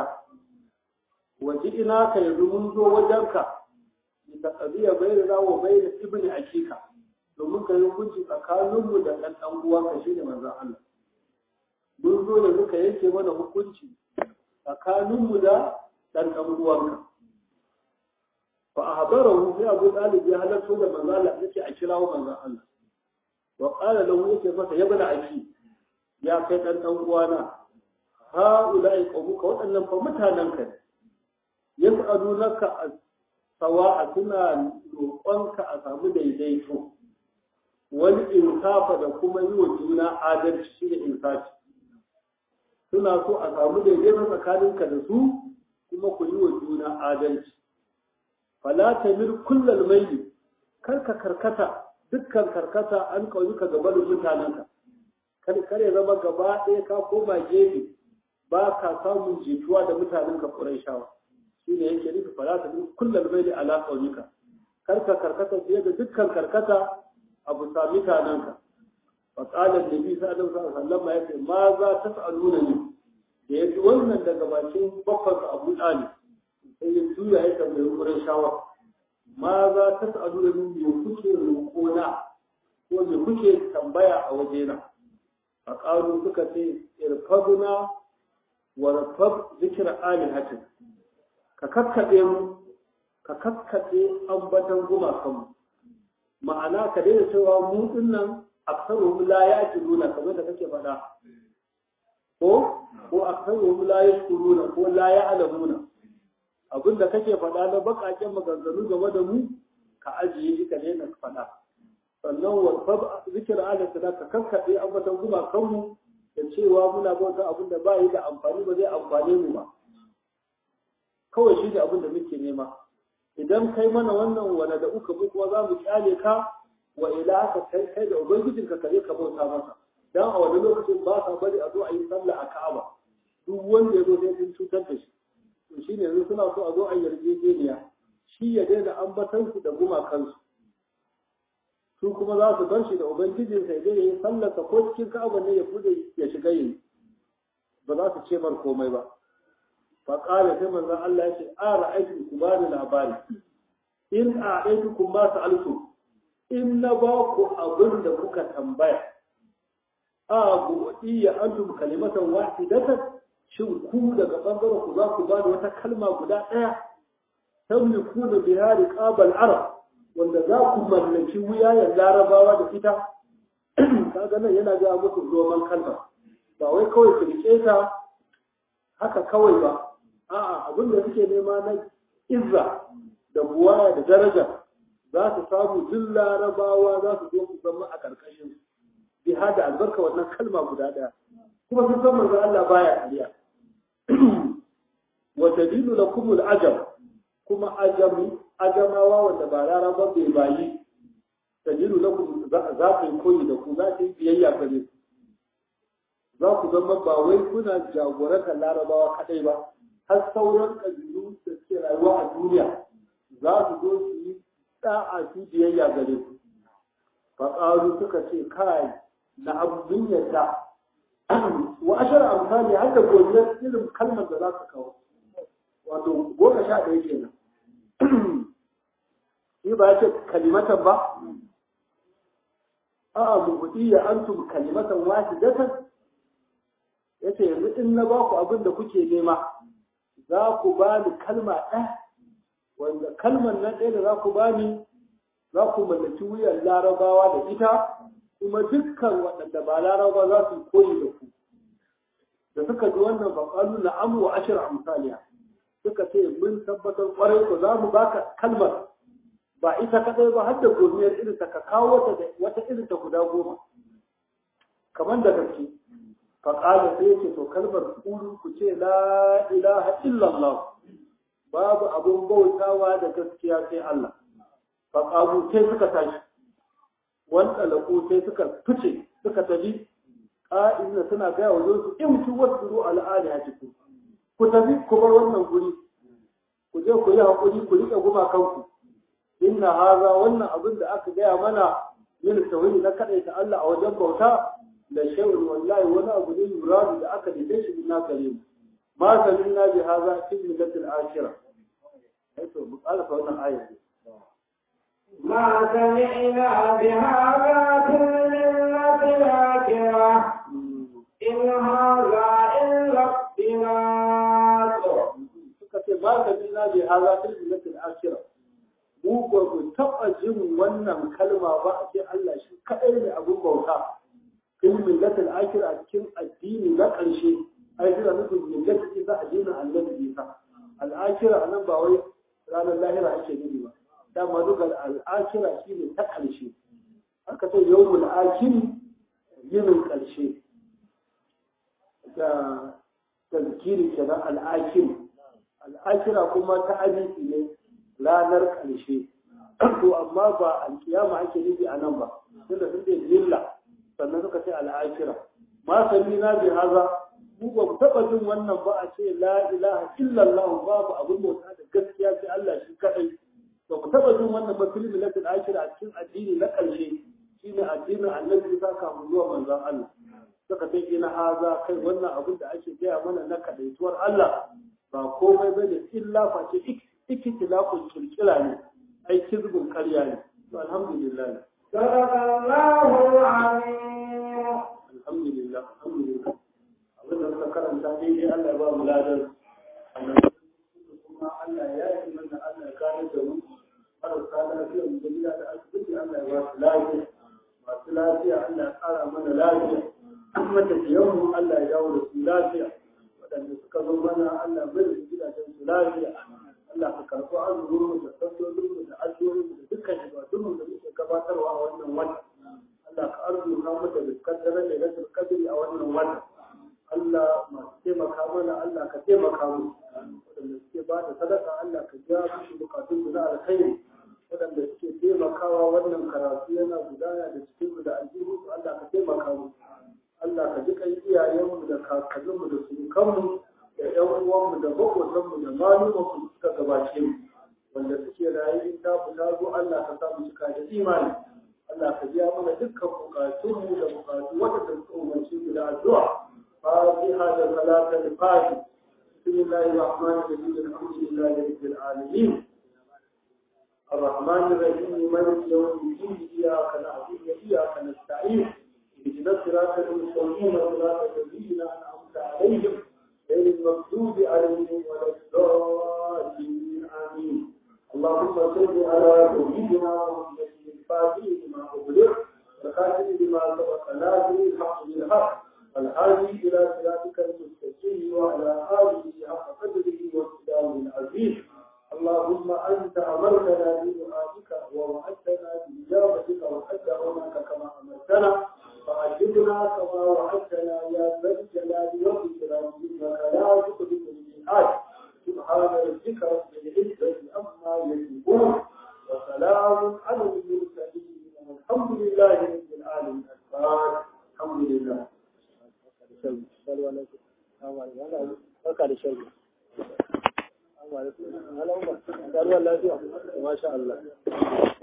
waje ina ka yanzu mun zo wajenka bi taqdiya bayyana wa bayyana ibni akika domin ka yi hukunci tsakaninmu da ɗan ɗan uwanka shine manzon Allah mun zo da muka yanke mana hukunci tsakaninmu da ɗan ɗan uwanka fa ahbarahu sai Abu Talib ya halarta da manzon Allah yake a kirawo manzon Allah وقال له yake masa ya bada aki ya kai dan dan uwana ha ulai qaumuka wadannan fa mutanen ka yas'alunaka sawa'a suna roƙonka a samu daidaito wani insafa da kuma yi wa juna adalci shi da insafi suna so a samu daidaito tsakaninka da su kuma ku yi wa juna adalci fala tamir kullal maili karka karkata dukkan karkata an kauyuka gaba da mutanenka kar kar ya zama gaba ɗaya ka koma gefe ba ka samun jituwa da mutanenka Qurayshawa shine yake nufi fala tamir kullal maili ala kauyuka karka karkata fiye da dukkan karkata abu sa mutanenka فقال النبي صلى الله عليه وسلم ya ce ma za ta sa'aluna ni da ya ji wannan daga bakin babban Abu Talib sai ya juya ya tambayi wurin shawar ma za ta sa'aluna ni me kuke roƙona ko me kuke tambaya a wajena faqalu suka ce irfaduna wa rafad zikra alihatin ka kakkaɓe mu ka kakkaɓe ambatan gumakanmu ma'ana ka daina cewa mu dinnan aksaruhum la ya'qiluna kamar da kake faɗa ko ko aksaruhum la yashkuruna ko la ya'lamuna abinda kake faɗa na bakaken maganganu game da mu ka ajiye shi ka daina faɗa sannan wa fab zikr ala sadaka kakkabe ambatan guma kanmu da cewa muna bauta abin da ba yi da amfani ba zai amfane mu ba kawai shi ne abin da muke nema idan kai mana wannan wani da uka mu kuma za mu kyale ka wa ila ka kai kai da ubangijin ka kare ka bauta masa dan a wani lokacin ba sa bari a zo a yi sallah a Ka'aba duk wanda ya zo sai sun cutar da shi to shine yanzu suna so a zo a yarjejeniya shi ya daina ambatan su da gumakansu su kuma za su bar shi da ubangijin sai dai yayi sallarsa ko cikin Ka'aba ne ya bude ya shiga yi ba za su ce mar komai ba fa qala sai manzon Allah ya ce a ra'aytu ku ba da labari in a aitukum ma sa'altu in na ba ku abin da kuka tambaya a buɗi ya antum kalimatan wahidatan shin ku daga bangaren ku za ku ba da wata kalma guda ɗaya tamliku da bihari qabal arab wanda za ku mallaki wuyayen larabawa da ita kaga nan yana ga musu roman kalma ba wai kawai su rike ta haka kawai ba a'a abin da suke nema na izza da buwaya da daraja za su samu duk larabawa za su zo su zama a ƙarƙashin su bi hada albarka wannan kalma guda ɗaya kuma sun san manzo Allah baya kariya wa dalilu lakum al-ajab kuma ajami ajamawa wanda ba laraba bai bayi dalilu lakum za ku yi koyi da ku za ku yi biyayya gare ku za ku zama ba wai kuna jagorantar larabawa kadai ba har sauran ƙabilu da suke rayuwa a duniya za su zo su yi da'a su biyayya gare ku faƙaru suka ce kai na abin yadda wa ashar amsali har da godiyar irin kalmar da za su kawo wato goma sha ɗaya kenan shi ba ya ce kalimatan ba a'a muhudiyya antum kalimatan wahidatan yace yanzu in na ba ku abin da kuke nema za ku ba ni kalma ɗaya wanda kalmar nan ɗaya da za ku ba ni za ku mallaki wuyan larabawa da ita kuma dukkan waɗanda ba laraba za su koyi da ku da suka ji wannan baƙalu na amu wa ashir amsaliya suka ce mun tabbatar ƙwarai ko za mu baka kalmar ba ita kaɗai ba har da gomiyar irin ta ka kawo wata irin ta guda goma kamar da gaske faƙala sai yake to kalmar kulu ku ce la ilaha illallah babu abun bautawa da gaskiya sai Allah faƙalu sai suka tashi wanda laƙo sai suka fice suka tafi ƙa'ina suna gaya wa zonsu in ku wasu ru al'ali a cikin ku tafi ku bar wannan guri ku je ku yi haƙuri ku riƙe gumakanku inna haza wannan abin da aka gaya mana yin tauhidi na kaɗaita Allah a wajen bauta da shay'un wallahi wani abu ne muradu da aka dide shi na gare mu ma saminna bi hadha fi millatil akhirah ai to mu ƙara fa wannan ayat ما سمعنا بهذا في الملة الآخرة إن هذا إلا اختلاق suka ce ma saminna bi hadha fi millatil akhirah mu ba mu taɓa jin wannan kalma ba a ce Allah shi kaɗai ne abin bauta fil millatil akhirah a cikin addini na ƙarshe ai suna nufin millatil isa addinin annabi isa al'akira nan ba wai ranar lahira ake nufi ba dama duka al'akira shine ta ƙarshe aka ce yawmul akiri yinin ƙarshe da tazkiri kenan al'akiri al'akira kuma ta abinci ne ranar ƙarshe to amma ba alkiyama ake nufi a nan ba tunda sun ce lilla sannan suka ce al'akira ma sami na bi haza mu ba mu taɓa jin wannan ba a ce la ilaha illallah babu abin bauta da gaskiya sai Allah shi kadai ba mu taɓa jin wannan ba fil milatul akira a cikin addini na ƙarshe shine addinin annabi Isa kafin zuwa manzon Allah suka ce ina haza kai wannan abin da ake gaya mana na kadaituwar Allah ba komai bane illa face ikitilafun kirkira ne ai kizbin ƙarya ne to alhamdulillah صدق الله العظيم alhamdulillah alhamdulillah abin da muka karanta daidai Allah ya ba mu ladan kuma Allah ya yi mana Allah ya kare da mu marasa lafiya mu da gida da asibiti Allah ya ba su lafiya masu lafiya Allah ya kara mana lafiya kuma tafiyan mu Allah ya dawo da su lafiya waɗanda suka zo mana Allah bai da gidajen su lafiya Allah ka karɓi azumin mu da sallolin mu da addu'o'in mu da dukkan ibadun mu da muke gabatarwa a wannan wata Allah ka arzuta mu da dukkan daren da rashin kadiri a wannan wata Allah masu taimaka mana Allah ka taimaka mu waɗanda suke ba da sadaka Allah ka ja musu bukatun su na alkhairi waɗanda suke taimakawa wannan karatu yana gudana da cikin mu da aljihu Allah ka taimaka mu Allah ka ji kan iyayenmu da kakanninmu da surukanmu da ƴan uwanmu da maƙotanmu da malumanmu suka gabace mu wanda suke rayu in ta fita zo Allah ka sa mu cika da imani Allah ka biya mana dukkan bukatunmu da bukatu waɗanda suka umarci mu da addu'a fatiha da salatul fatiha بسم الله الرحمن الرحيم الحمد لله رب العالمين الرحمن الرحيم مالك يوم الدين إياك نعبد وإياك نستعين اهدنا الصراط المستقيم صراط الذين أنعمت عليهم غير المغضوب عليهم ولا الضالين آمين اللهم صل على سيدنا محمد الفاتح لما أغلق والخاتم لما سبق ناصر الحق بالحق والهادي إلى صراطك المستقيم وعلى آله حق قدره وسلامه العزيز اللهم أنت أمرتنا بدعائك ووعدتنا بإجابتك وحدثناك كما أمرتنا فأجبنا كما وعدتنا يا ذا الجلال والإكرام إنك لا تخلف الميعاد سبحان ربك رب العزة عما يصفون وسلام على المرسلين والحمد لله رب العالمين الحمد لله barka da shan ruwa. Masha Allah.